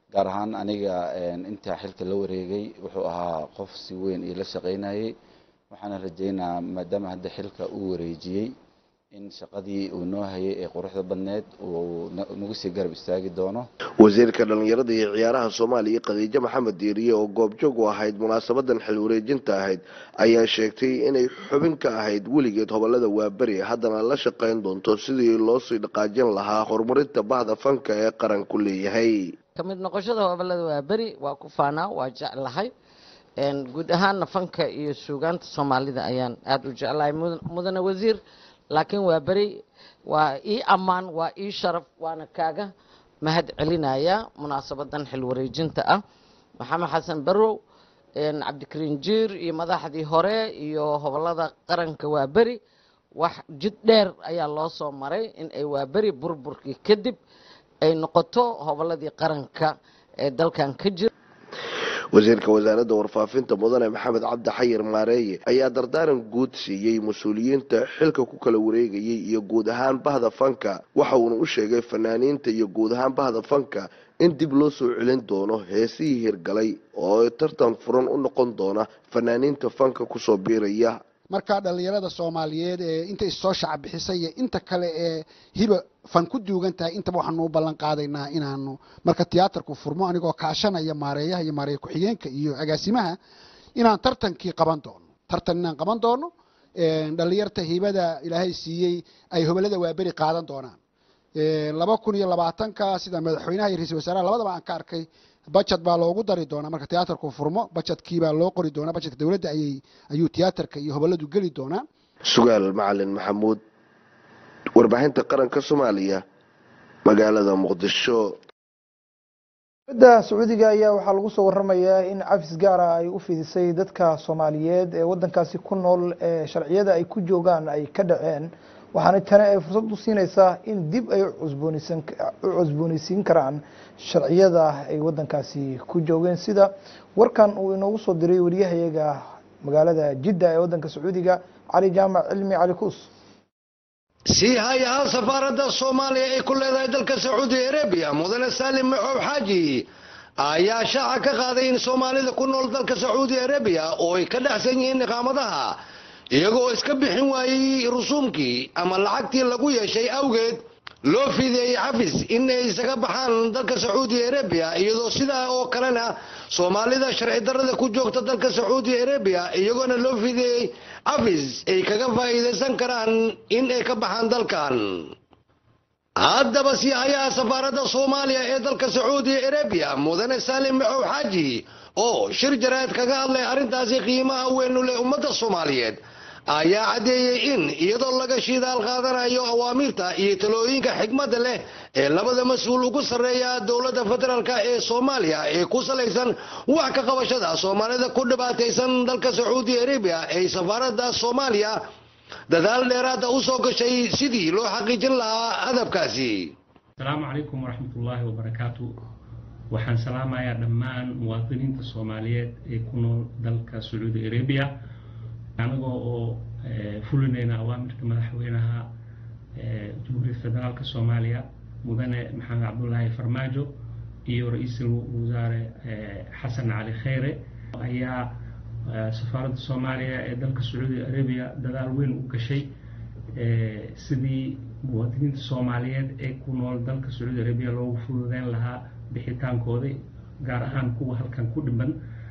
gaar ahaan aniga intaa xilka la wareegay wuxuu ahaa qof si weyn io la shaqaynayay waxaana rajaynaa maadaama hadda xilka uu wareejiyey in shaqadii uu noo hayay ee quruxda badneed uu nagu sii garab istaagi doono wasiirka dhallinyarada iyo ciyaaraha soomaaliya khadiijo maxamed diiriye oo goobjoog u ahayd munaasabadan xil wareejinta ahayd ayaa sheegtay inay xubin ka ahayd weligeed hobolada waaberi haddana la shaqayn doonto sidii loo sii dhaqaajin lahaa horumarinta bahda fanka ee qaranku leeyahay kamid noqoshada hobolada waaberi waa ku faanaa waa jeclahay guud ahaana fanka iyo suugaanta soomaalida ayaan aada u jeclahay mudane wasiir laakiin waa beri waa ii ammaan waa ii sharaf waana kaaga mahad celinaya munaasabadan xil wareejinta ah maxamed xasan barow cabdikariin jiir iyo madaxdii hore iyo hobolada qaranka waa beri wax jid dheer ayaa loo soo maray in ay waa beri burburkii kadib ay noqoto hoboladii qaranka ee dalkan ka jira wasiirka wasaaradda warfaafinta mudane maxamed cabdi xayir maareeye ayaa dardaaran guud siiyey mas-uuliyiinta xilka ku kala wareegayay iyo guud ahaan bahda fanka waxa uuna u sheegay fanaaniinta iyo guud ahaan bahda fanka in dib loo soo celin doono heesihii hirgalay oo tartan furan u noqon doona fanaaniinta fanka kusoo biiraya markaa dhallinyarada soomaaliyeed ee inta issoo shacab bixisay iyo inta kale ee hiba fan ku duugan tahay intaba waxaanu u ballan qaadaynaa inaanu marka tiyaatarku furmo anigoo kaashanaya maareeyaha iyo maareeya ku-xigeenka iyo agaasimaha inaan tartankii qaban doono tartan inaan qaban doono dhallinyarta hibada ilaahay siiyey ay hobalada waaberi qaadan doonaan laba kun iyo labaatanka sida madaxweynaha iyo ra-isul wasaaraha labadaba aan ka arkay budget baa loogu dari doonaa marka tiyaatarku furmo budgetkii baa loo qori doonaa budgetka dowladda ayay ayuu tiyaatarka iyo hobaladu geli doonaa sugaal macalin maxamuud warbaahinta qaranka soomaaliya magaalada muqdisho dowladda sacuudiga ayaa waxaa lagu soo waramayaa in cafis gaara ay u fidisay dadka soomaaliyeed ee wadankaasi ku nool ee sharciyada ay ku joogaan ay ka dhaceen waxaana tani ay fursad u siinaysaa in dib ay u cusbooneysiin karaan sharciyada ay wadankaasi ku joogeen sida warkan uu inoogu soo diray wariyahayaga magaalada jidda ee wadanka sacuudiga cali jaamac cilmi cali kuus sii hay-aha safaaradda soomaaliya ay ku leedahay dalka sacuudi arabiya mudane saalim maxoob xaaji ayaa shaaca ka qaaday in soomaalida ku nool dalka sacuudi arabiya oo ay ka dhexsan yihiin iqaamadaha iyagoo iska bixin waayey rusuumkii ama lacagtii lagu yeeshay awgeed loo fideeyey xafis in ay isaga baxaan dalka sacuudi arabiya iyadoo sidaa oo kalena soomaalida sharci darrada ku joogta dalka sacuudi arabiya iyagoona loo fideeyey xafis ay kaga faa'iidaysan karaan in ay ka baxaan dalkan haddaba si hayaha safaaradda soomaaliya ee dalka sacuudi arabiya mudane saalim maxow xaaji oo shir jaraa'id kaga hadlay arrintaasi qiimaha weyn u leh ummadda soomaaliyeed ayaa caddeeyey in iyadoo laga shidaal qaadanayo awaamiirta iyo talooyinka xigmadda leh ee labada mas-uul ugu sarreeya dowladda federaalk ee soomaaliya ee ku salaysan wax ka qabashada soomaalida ku dhibaataysan dalka sacuudi arabiya ee safaaradda soomaaliya dadaal dheeraada u soo gashay sidii loo xaqiijin lahaa hadafkaasi asalaamu calaykum waraxmatullaahi wabarakaatu waxaan salaamayaa dhammaan muwaadiniinta soomaaliyeed ee ku nool dalka sacuudi arabiya anagoo oo fulinayna awaamirta madaxweynaha jamhuuriyadda federaalka soomaaliya mudane maxamed cabdulaahi farmaajo iyo ra-iisul wasaare xasan cali kheyre ayaa safaaradda soomaaliya ee dalka sacuudi arabiya dadaal weyn u gashay sidii muwaadiniinta soomaaliyeed ee ku nool dalka sacuudi arabiya loogu fududeyn lahaa bixitaankooda gaar ahaan kuwa halkan ku dhiban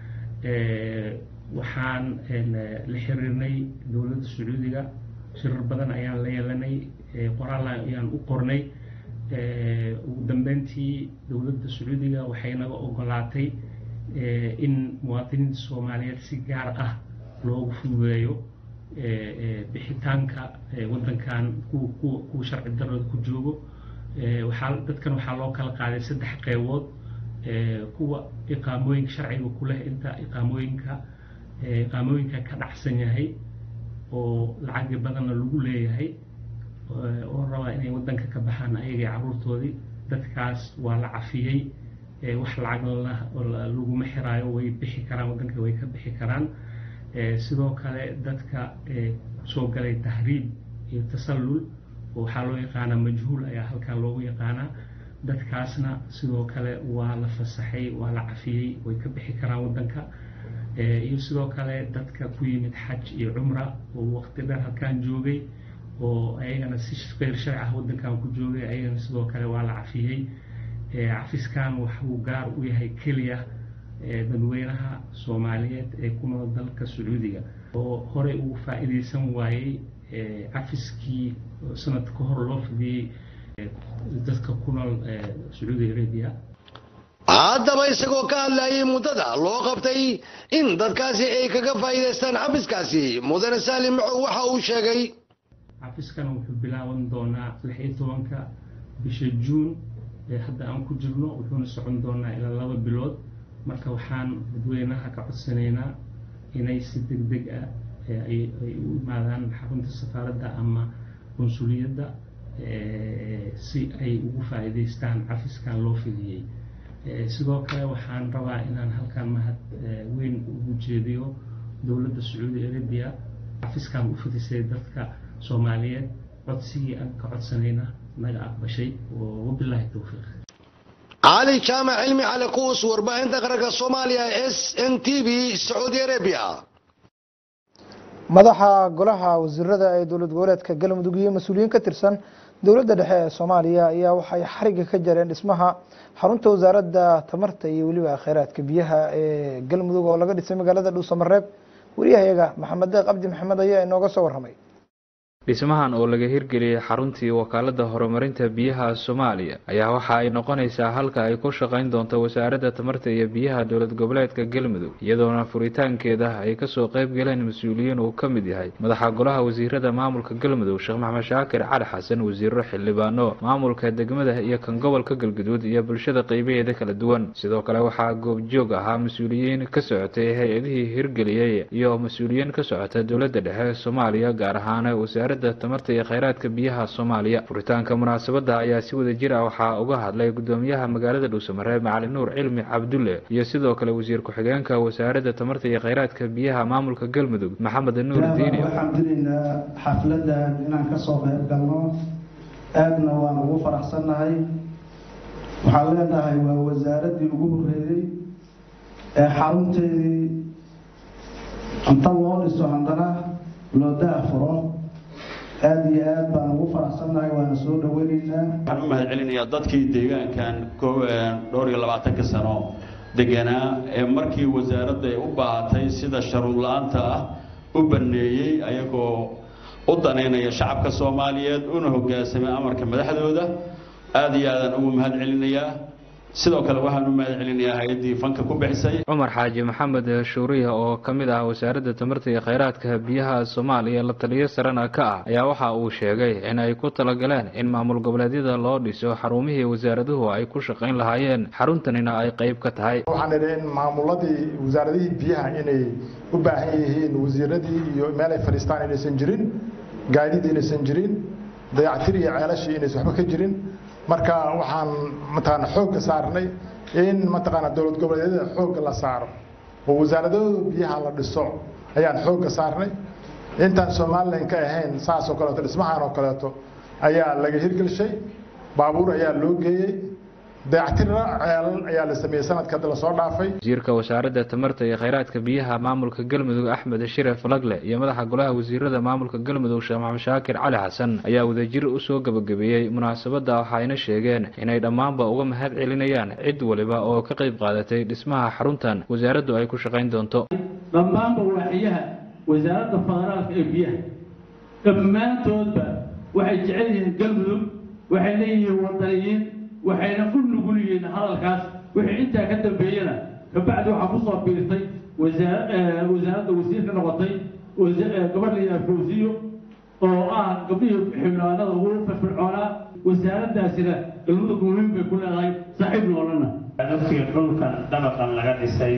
waxaan la xiriirnay dowladda sacuudiga shirar badan ayaan la yeelanay qoraal ayaan u qornay ugu dambeyntii dowladda sacuudiga waxay naga ogolaatay in muwaadiniinta soomaaliyeed si gaar ah loogu fududeeyo bixitaanka wadankan kuwa kuwa sharci darada ku joogo waxaa dadkan waxaa loo kala qaaday saddex qeybood kuwa iqaamooyinka sharciga ku leh inta iqaamooyinka iqaamooyinka ka dhacsan yahay oo lacagi badanna lagu leeyahay oo rabaa inay wadanka ka baxaan ayagii caruurtoodii dadkaas waa la cafiyey wax lacag laguma xiraayo way bixi karaan wadanka way ka bixi karaan sidoo kale dadka soo galay tahriib iyo tasallul waxaa loo yaqaanaa majhuul ayaa halkan loogu yaqaanaa dadkaasna sidoo kale waa la fasaxay waa la cafiyey way ka bixi karaan waddanka iyo sidoo kale dadka ku yimid xaj iyo cumra oo waqti dheer halkaan joogay oo ayagana si qeyr sharci ah waddankan ku joogay ayagana sidoo kale waa la cafiyey cafiskan waxuu gaar u yahay keliya dadweynaha soomaaliyeed ee ku nool dalka sacuudiga oo horey uu faa'iidaysan waayey cafiskii sanad ka hor loo fidiyey dadka ku nool sacuudi arabia haddaba isagoo ka hadlayay muddada loo qabtay in dadkaasi ay kaga faa'iidaystaan xafiskaasi mudane saalim maxow waxa uu sheegay xafiskan wuxuu bilaaban doonaa lix iyo tobanka bisha juun ee hadda aan ku jirno wuxuuna socon doonaa ilaa laba bilood marka waxaan dadweynaha ka codsanaynaa inay si deg deg ah ay u imaadaan xarunta safaaradda ama qunsuliyadda si ay ugu faa'iidaystaan cafiskan loo fidiyey sidoo kale waxaan rabaa inaan halkan mahad weyn ugu jeediyo dowladda sacuudi arabia cafiskan u fidisay dadka soomaaliyeed codsigii aan ka codsanayna naga aqbashay wabilaahi towfiiq cali jaamac cilmi cali quus warbaahinta qaranka soomaaliya s n t v sacuudi arabia madaxa golaha wasiirada ee dowlad goboleedka galmudug iyo mas-uuliyiin ka tirsan dowladda dhexe ee soomaaliya ayaa waxay xariga ka jareen dhismaha xarunta wasaaradda tamarta iyo weliba kheyraadka biyaha ee galmudug oo laga dhisay magaalada dhuusamareeb wariyahayaga maxamed deeq cabdi maxamed ayaa inooga soo warramay dhismahan oo laga hirgeliyey xaruntii wakaaladda horumarinta biyaha soomaaliya ayaa waxa ay noqonaysaa halka ay ku shaqayn doonto wasaaradda tamarta iyo biyaha dowlad goboleedka galmudug iyadoona furitaankeeda ay kasoo qayb galeen mas-uuliyiin uu ka mid yahay madaxa golaha wasiirada maamulka galmudug sheekh maxamed shaakir cali xasan wasiiro xildhibaano maamulka degmada iyo kan gobolka galguduud iyo bulshada qeybaheeda kala duwan sidoo kale waxaa goobjoog ahaa mas-uuliyiin ka socotay hay-adihii hirgeliyey iyo mas-uuliyiin ka socota dowladda dhexe soomaaliya gaar ahaan wasaarada tamarta iyo kheyraadka biyaha soomaaliya furitaanka munaasabada ayaa si wada jir ah waxaa uga hadlay gudoomiyaha magaalada dhuusamareeb macali nuur cilmi cabdulle iyo sidoo kale wasiir ku-xigeenka wasaaradda tamarta iyo kheyraadka biyaha maamulka galmudug maxamed nuur diini waxaan diraynaa xafladan inaan kasoo qayb galno aadna waan ugu faraxsannahay waxaan leenahay waa wasaaraddii ugu horeeyey ee xarunteedii inta loo dhiso haddana loo daafuro aada iyo aad baan ugu faraxsannahay waana soo dhaweyneynaa waxaan u mahad celinayaa dadkii deegaankan dhowr iyo labaatanka sano deganaa ee markii wasaaradda ay u baahatay sida sharuud la-aanta ah u baneeyey ayagoo u danaynaya shacabka soomaaliyeed una hogaansamay amarka madaxdooda aada iyo aadaan ugu mahad celinayaa sidoo kale waxaan u mahad celinayaa hay-addii fanka ku bixisay cumar xaaji maxamed shuuriya oo ka mid ah wasaaradda tamarta iyo kheyraadka biyaha soomaaliya la taliyo sarena ka ah ayaa waxa uu sheegay in ay ku talagaleen in maamul goboleedyada loo dhiso xarumihii wasaaraduhu ay ku shaqayn lahaayeen xaruntanina ay qayb ka tahay waxaan idhi in maamuladii wasaaradihii biyaha inay u baahan yihiin wasiiradii iyo meel ay fadhiistaan inaysan jirin gaadiid inaysan jirin dayactir iyo ceelashii inaysan waxba ka jirin marka waxaan mataqaana xoogga saarnay in mataqaana dowlad goboleedyada xoogga la saaro oo wasaaradooda biyaha la dhiso ayaan xoogga saarnay intaan somalilan ka ahayn saas oo kaleeto dhismahan oo kaleeto ayaa laga hirgelshay baabuur ayaa loo geeyey dayactirna ceelal ayaa la sameeyey sanadka hadda lasoo dhaafay wasiirka wasaaradda tamarta iyo kheyraadka biyaha maamulka galmudug axmed shire falagle iyo madaxa golaha wasiirada maamulka galmudug sheekh maxamed shaakir cali xasan ayaa wadajir usoo gabagabeeyey munaasabadda waxayna sheegeen inay dhammaanba uga mahad celinayaan cid waliba oo ka qayb qaadatay dhismaha xaruntan wasaaraddu ay ku shaqayn doonto dhammaanba waaxiyaha wasaaradda federaalka ee biyaha dhammaantoodba waxay jecel yihiin galmudug waxay leeyihiin wadaniyiin waxayna u nugul yihiin hadalkaas wixii intaa ka dambeeyana kabacdi waxaa ku soo biirtay wasaaradda wasiir ka noqotay gabadha la fawsiyo oo ah gabdhihii xildhibaanada ugu firfircoonaa wasaaraddaasina galmudug muhiim bay ku leedahay saaxiib noolana dadkii dhulkan dabaqan laga dhisay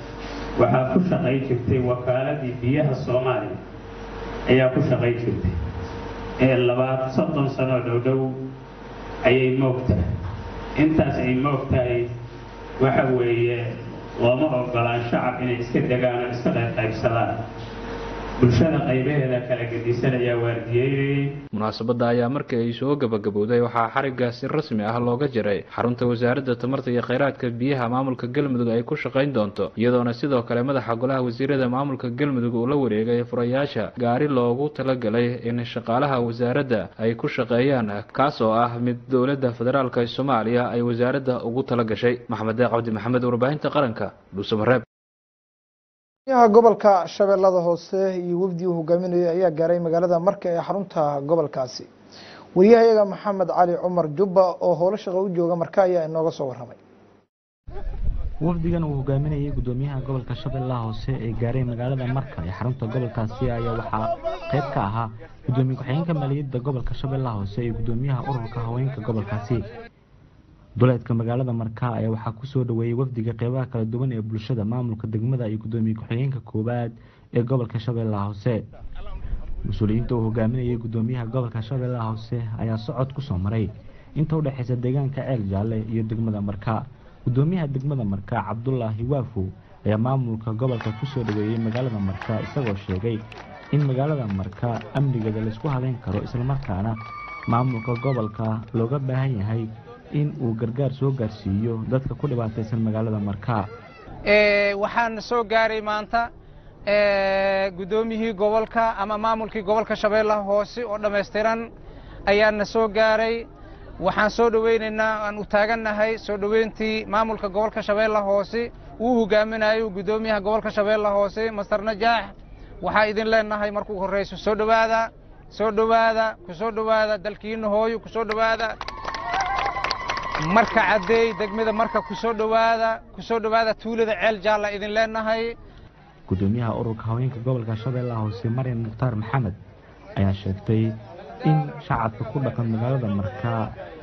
waxaa ku shaqayn jirtay wakaaladii biyaha soomaaliya ayaa ku shaqayn jirtay ee labaad soddon sano dhowdhow ayay moogtahay intaas ay moog tahay waxa weeye looma ogolaan shacab inay iska degaan oo iska qaybqaybsadaan bulshada qaybaheeda kala gedisan ayaa waardiyeynayay munaasabadda ayaa markii ay soo gabagabowday waxaa xarigga si rasmi ah looga jiray xarunta wasaaradda tamarta iyo kheyraadka biyaha maamulka galmudug ay ku shaqayn doonto iyadoona sidoo kale madaxa golaha wasiirada maamulka galmudug uu la wareegay furayaasha gaari loogu talagalay in shaqaalaha wasaaradda ay ku shaqeeyaan kaas oo ah mid dowladda federaalk ee soomaaliya ay wasaaradda ugu tala gashay maxamed deeq cabdi maxamed warbaahinta qaranka dhuusamareeb yaha gobolka shabeellada hoose iyo wafdi uu hogaaminayay ayaa gaaray magaalada marka ee xarunta gobolkaasi wariyahayaga maxamed cali cumar jubba oo howlo shaqo u jooga marka ayaa inooga soo warramay wafdigan uu hogaaminayay gudoomiyaha gobolka shabeellaha hoose ee gaaray magaalada marka ee xarunta gobolkaasi ayaa waxaa qayb ka ahaa gudoomiye ku-xigeenka maaliyadda gobolka shabeellaha hoose iyo gudoomiyaha ururka haweenka gobolkaasi duleedka magaalada marka ayaa waxaa kusoo dhaweeyey wafdiga qeybaha kala duwan ee bulshada maamulka degmada iyo gudoomiye ku-xigeenka koowaad ee gobolka shabeellaha hoose mas-uuliyiinta uu hogaaminayay gudoomiyaha gobolka shabeellaha hoose ayaa socod kusoo maray inta udhexeysa deegaanka ceel jaalle iyo degmada marka gudoomiyaha degmada marka cabdulaahi waafow ayaa maamulka gobolka kusoo dhaweeyey magaalada marka isagoo sheegay in magaalada marka amnigeeda laysku haleyn karo islamarkaana maamulka gobolka looga baahan yahay in uu gargaar soo gaarsiiyo dadka ku dhibaataysan magaalada marka waxaan soo gaaray maanta guddoomiyihii gobolka ama maamulkii gobolka shabeellaha hoose oo dhammaystiran ayaana soo gaaray waxaan soo dhoweynaynaa aan u taagannahay soo dhoweyntii maamulka gobolka shabeellaha hoose uu hogaaminayo guddoomiyaha gobolka shabeellaha hoose master najaax waxaa idin leenahay markuu horreyso soo dhowaada soo dhowaada ku soo dhowaada dalkiina hooyo ku soo dhowaada marka caddeey degmada marka ku soo dhowaada ku soo dhowaada tuulada ceel jaalla idin leenahay gudoomiyaha ururka haweenka gobolka shabeellaha hoose maryan mukhtaar maxamed ayaa sheegtay in shacabka ku dhaqan magaalada markaa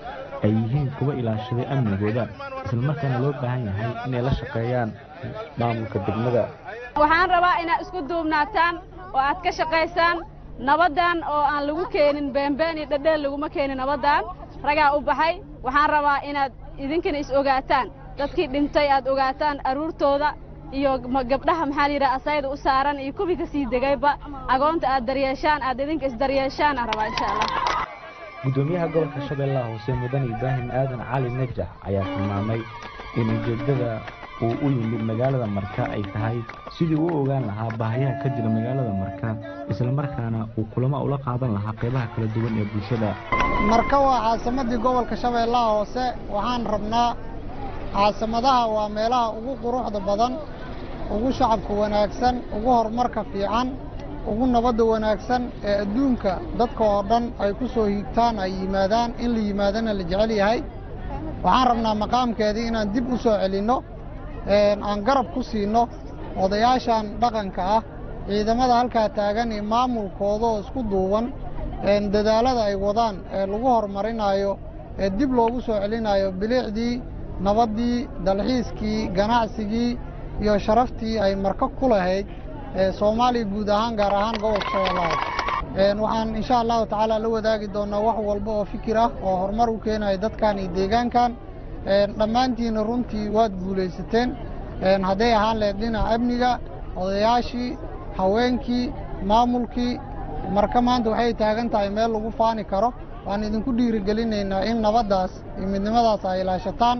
ay yihiin kuwa ilaashaday amnigooda islamarkaana loo baahan yahay inay la shaqeeyaan maamulka degmada waxaan rabaa inaad isku duubnaataan oo aad ka shaqaysaan nabaddan oo aan lagu keenin beenbeen iyo dhadheel laguma keenin nabaddan ragaa u baxay waxaan rabaa inaad idinkana is ogaataan dadkii dhintay aad ogaataan aruurtooda iyo gabdhaha maxaa la yidhaha asayda u saaran iyo kuwii ka sii degayba agoonta aad daryeeshaan aad idinka isdaryeeshaan aan rabaa insha allah gudoomiyaha gobolka shabeellaha hoose mudan ibraahim aadan cali najax ayaa tilmaamay in ujeeddada uu u yimid magaalada marka ay tahay sidii uu ogaan lahaa baahayaha ka jira magaalada marka islamarkaana uu kulamo ula qaadan lahaa qaybaha kala duwan ee bulshada marka waa caasimadii gobolka shabeellaha hoose waxaan rabnaa caasimadaha waa meelaha ugu quruxda badan ugu shacabka wanaagsan ugu horumarka fiican ugu nabadda wanaagsan ee adduunka dadka oo dhan ay ku soo hiigtaan ay yimaadaan in la yimaadana la jecel yahay waxaan rabnaa maqaamkeedii inaan dib u soo celinno aan garab ku siinno odayaashan dhaqanka ah ciidamada halkaa taagan iyo maamulkooda oo isku duuban dadaalada ay wadaan ee lagu horumarinayo ee dib loogu soo celinayo bilicdii nabaddii dalxiiskii ganacsigii iyo sharaftii ay marka ku lahayd soomaaliya guud ahaan gaar ahaan gobolka shabeellaha waxaan insha allahu tacaala la wadaagi doonaa wax walba oo fikir ah oo horumar u keenaya dadkan iyo deegaankan dhammaantiina runtii waad guulaysateen hadday ahaan lahayd dhinaca amniga odayaashii haweenkii maamulkii marka maanta waxay taagan tahay meel lagu faani karo waan idinku dhiirigelinaynaa in nabaddaas iyo midnimadaas ay ilaashataan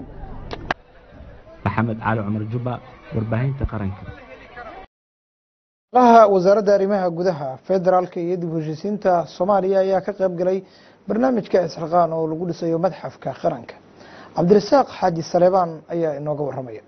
maxamed cali cumar jubba warbaahinta qaranka laha wasaaradda arrimaha gudaha federaalka iyo dib u heshiisiinta soomaaliya ayaa ka qayb galay barnaamijka isxilqaan oo lagu dhisayo madxafka qaranka cabdirasaaq xaaji saleebaan ayaa inooga warramaya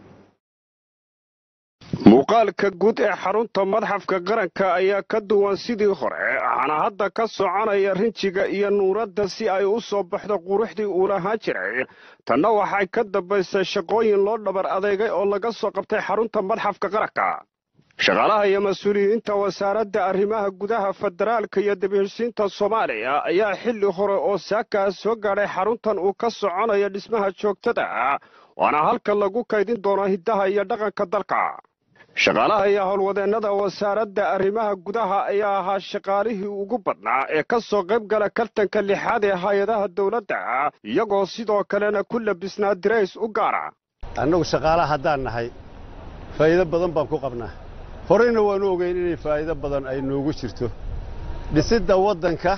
muuqaalka guud ee xarunta madxafka qaranka ayaa ka duwan sidii hore waxaana hadda ka soconaya rinjiga iyo nuuradda si ay u soo baxdo quruxdii uu lahaan jiray tanna waxay ka dambaysay shaqooyin loo dhabar adeegay oo laga soo qabtay xarunta madxafka qaranka shaqaalaha iyo mas-uuliyiinta wasaaradda arrimaha gudaha federaalka iyo dibheshiinta soomaaliya ayaa xilli hore oo saakaa soo gaadhay xaruntan uu ka soconayo dhismaha joogtada waana halka lagu kaydin doono hiddaha iyo dhaqanka dalka shaqaalaha iyo howlwadeennada wasaaradda arrimaha gudaha ayaa ahaa shaqaalihii ugu badnaa ee ka soo qayb gala kaltanka lixaad ee hay-adaha dowladda iyagoo sidoo kalena ku labisnaa dirays u gaara annagu shaqaalaha haddaan nahay faa'iido badan baan ku qabnaa horeyna waanu ogeyn inay faa'iido badan ay noogu jirto dhisidda waddanka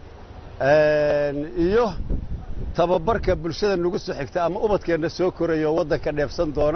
iyo tababarka bulshada nagu soo xigta ama ubadkeenna soo koraya oo waddanka dheebsan doona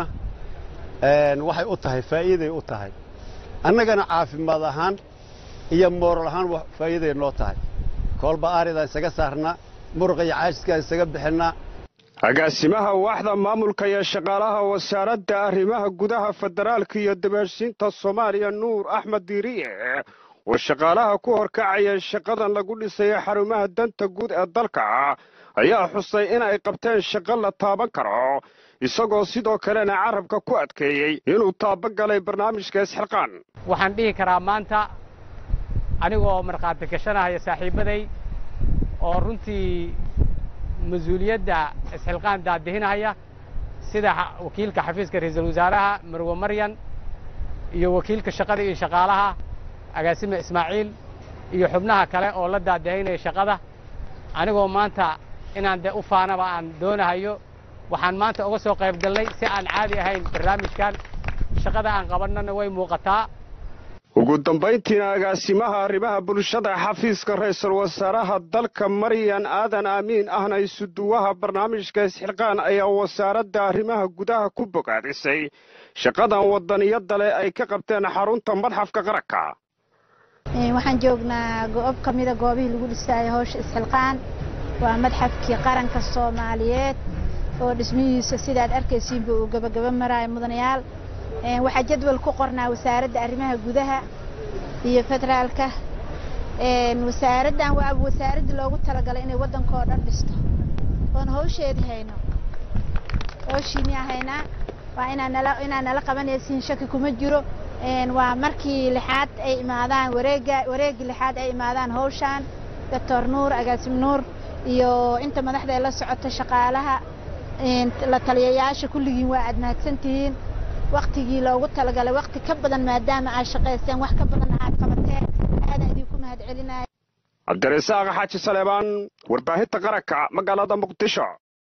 waxay u tahay faa'iiday u tahay annagana caafimaad ahaan iyo mooral ahaan faa'iiday noo tahay koolba aaridaan isaga saarnaa muruqa iyo caajiskaan isaga bixinnaa agaasimaha waaxda maamulka iyo shaqaalaha wasaaradda arrimaha gudaha federaalka iyo dabaashiinta soomaaliya nuur axmed diiriye oo shaqaalaha ku horkacaya shaqadan lagu dhisaya xarumaha danta guud ee dalka ayaa xusay in ay qabteen shaqo la taaban karo isagoo sidoo kalena carabka ku adkeeyey inuu taabagalay barnaamijka isxilqaan waxaan dhihi karaa maanta anigoo markhaati gashanahaya saaxiibbaday oo runtii mas-uuliyadda isxilqaan daadihinaya sida wakiilka xafiiska ra-iisul wasaaraha marwe maryan iyo wakiilka shaqada iyo shaqaalaha agaasime ismaaciil iyo xubnaha kale oo la daadihaynaya shaqada anigoo maanta inaan de u faanaba aan doonahayo waxaan maanta uga soo qayb galnay si aan caadi ahayn barnaamijkan shaqada aan qabannana way muuqataa ugu dambayntiina agaasimaha arrimaha bulshada xafiiska ra'iisul wasaaraha dalka maryan aadan aamiin ahna isuduwaha barnaamijka isxilqaan ayaa wasaaradda arrimaha gudaha ku bogaadisay shaqadan wadaniyadda leh ay ka qabteen xarunta madxafka qaranka waxaan joognaa goob ka mida goobihii lagu dhisaayo howsha isxilqaan waa madxafkii qaranka soomaaliyeed oo dhismihiisa sidaad arkaysiinba uu gabagaba maraayo mudanayaal waxaa jadwal ku qornaa wasaaradda arrimaha gudaha iyo federaalka wasaaraddan waa wasaaraddii loogu talagalay inay waddanka oo dhan dhisto oon hawsheedii hayno hawshiinii haynaa waa inaa nala inaa nala qabanaysiin shaki kuma jiro waa markii lixaad ay imaadaan wareega wareeggii lixaad ay imaadaan hawshaan doctor nuur agaasim nuur iyo inta madaxda ee la socota shaqaalaha la taliyayaasha kulligiin waa aad mahadsantihiin waktigii loogu talagalay wakti ka badan maadaama aad shaqaysteen wax ka badan aad qabateen aadan idinku mahad celinaya cabdirasaaq xaaji saleebaan warbaahinta qaranka magaalada muqdisho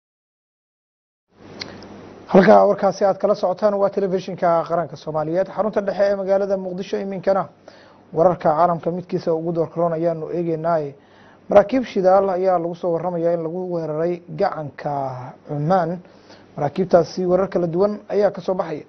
halkaa warkaasi aad kala socotaan waa telefishinka qaranka soomaaliyeed xarunta dhexe ee magaalada muqdisho iminkana wararka caalamka midkiisa ugu doorkaroon ayaanu eegeynaaye maraakiib shidaal ayaa lagu soo waramaya in lagu weeraray gacanka cumaan maraakiibtaasi warar kala duwan ayaa kasoo baxaya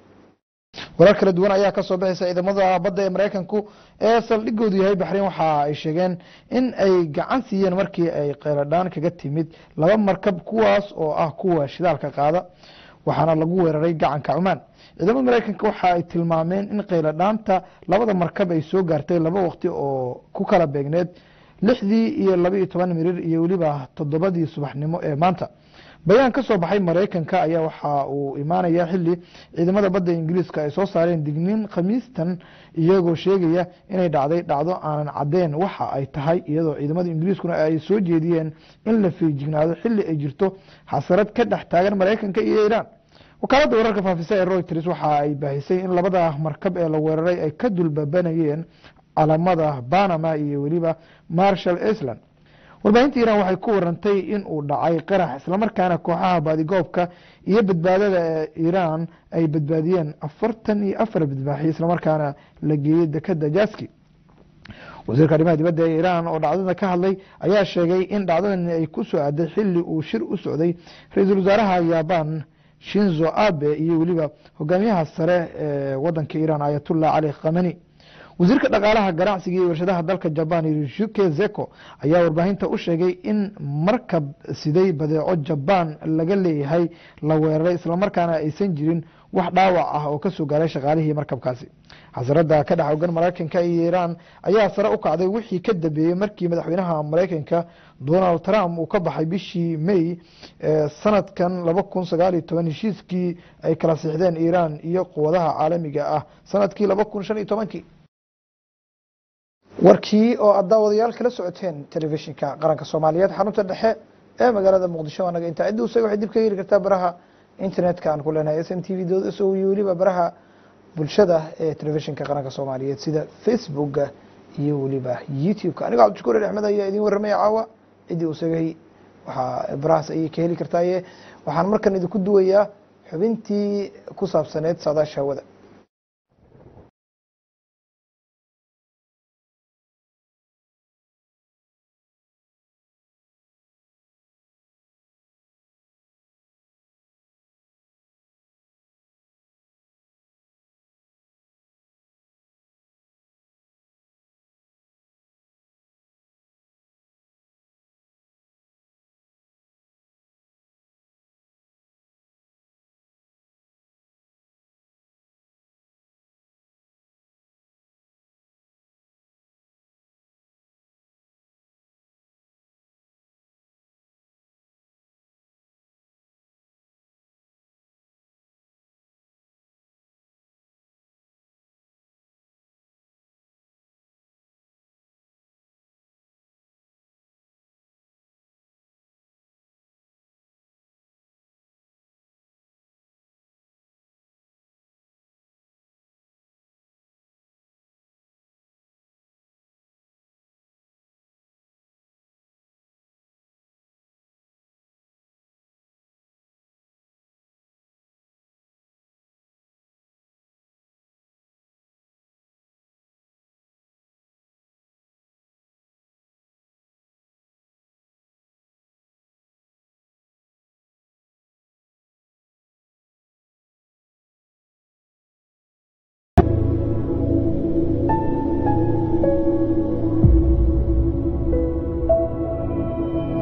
warar kala duwan ayaa kasoo baxaysa ciidamada badda ee maraykanku ee saldhigoodu yahay baxrayn waxa ay sheegeen in ay gacan siiyeen markii ay qeyladhaan kaga timid laba markab kuwaas oo ah kuwa shidaalka qaada waxaana lagu weeraray gacanka cumaan ciidamada maraykanka waxa ay tilmaameen in qeyladhaanta labada markab ay soo gaartay laba waqti oo ku kala beegneed lixdii iyo laba iyo toban mirir iyo weliba toddobadii subaxnimo ee maanta bayaan ka soo baxay maraykanka ayaa waxa uu imaanaya xili ciidamada badda ingiriiska ay soo saareen digniin khamiistan iyagoo sheegaya inay dhacday dhacdo aanan cadeen waxa ay tahay iyadoo ciidamada ingiriiskuna ay soo jeediyeen in la feejignaado xili ay jirto xasarad ka dhex taagan maraykanka iyo iiraan wakaaladda wararka faafisa ee reuters waxa ay baahisay in labada markab ee la weeraray ay ka dulbabanayeen calamada banama iyo weliba marshall island warbaahinta iiraan waxay ku warantay in uu dhacay qarax islamarkaana kooxaha baadigoobka iyo badbaadada ee iiraan ay badbaadiyeen afartan iyo afar badbaaxi islamarkaana la geeyey dekada jaski wasiirka arrimaha dibadda ee iiraan oo dhacdada ka hadlay ayaa sheegay in dhacdadani ay ku soo aaday xili uu shir u socday ra-iisul wasaaraha yaaban shinzo abe iyo weliba hogaamiyaha sare ee wadanka iiraan ayatullah cali khamani wasiirka dhaqaalaha ganacsiga iyo warshadaha dalka jaban rishuke zeko ayaa warbaahinta u sheegay in markab siday badeeco jabaan laga leeyahay la weeraray islamarkaana aysan jirin wax dhaawac ah oo kasoo gaaray shaqaalihii markabkaasi xasarada ka dhex ogan maraykanka iyo iiraan ayaa sare u kacday wixii ka dambeeyey markii madaxweynaha maraykanka donald trump uu ka baxay bishii may sanadkan laba kun sagaal iyo toban heshiiskii ay kala siixdeen iiraan iyo quwadaha caalamiga ah sanadkii laba kun shan iyo tobankii warkii oo aad daawadayaal kala socoteen telefishinka qaranka soomaaliyeed xarunta dhexe ee magaalada muqdisho anaga intaa ciddi usag waxay dib ka heli kartaa baraha internetka aan ku leenahay s m t v so iyo weliba baraha bulshada ee telefishinka qaranka soomaaliyeed sida facebooka iyo weliba youtube-ka anigoo cabdishakuur axmed ayaa idin warramaya caawa ciddii usagay waxaa barahaas ayay ka heli kartaaye waxaan markan idinku duwayaa xubintii ku saabsaneyd saadaasha hawada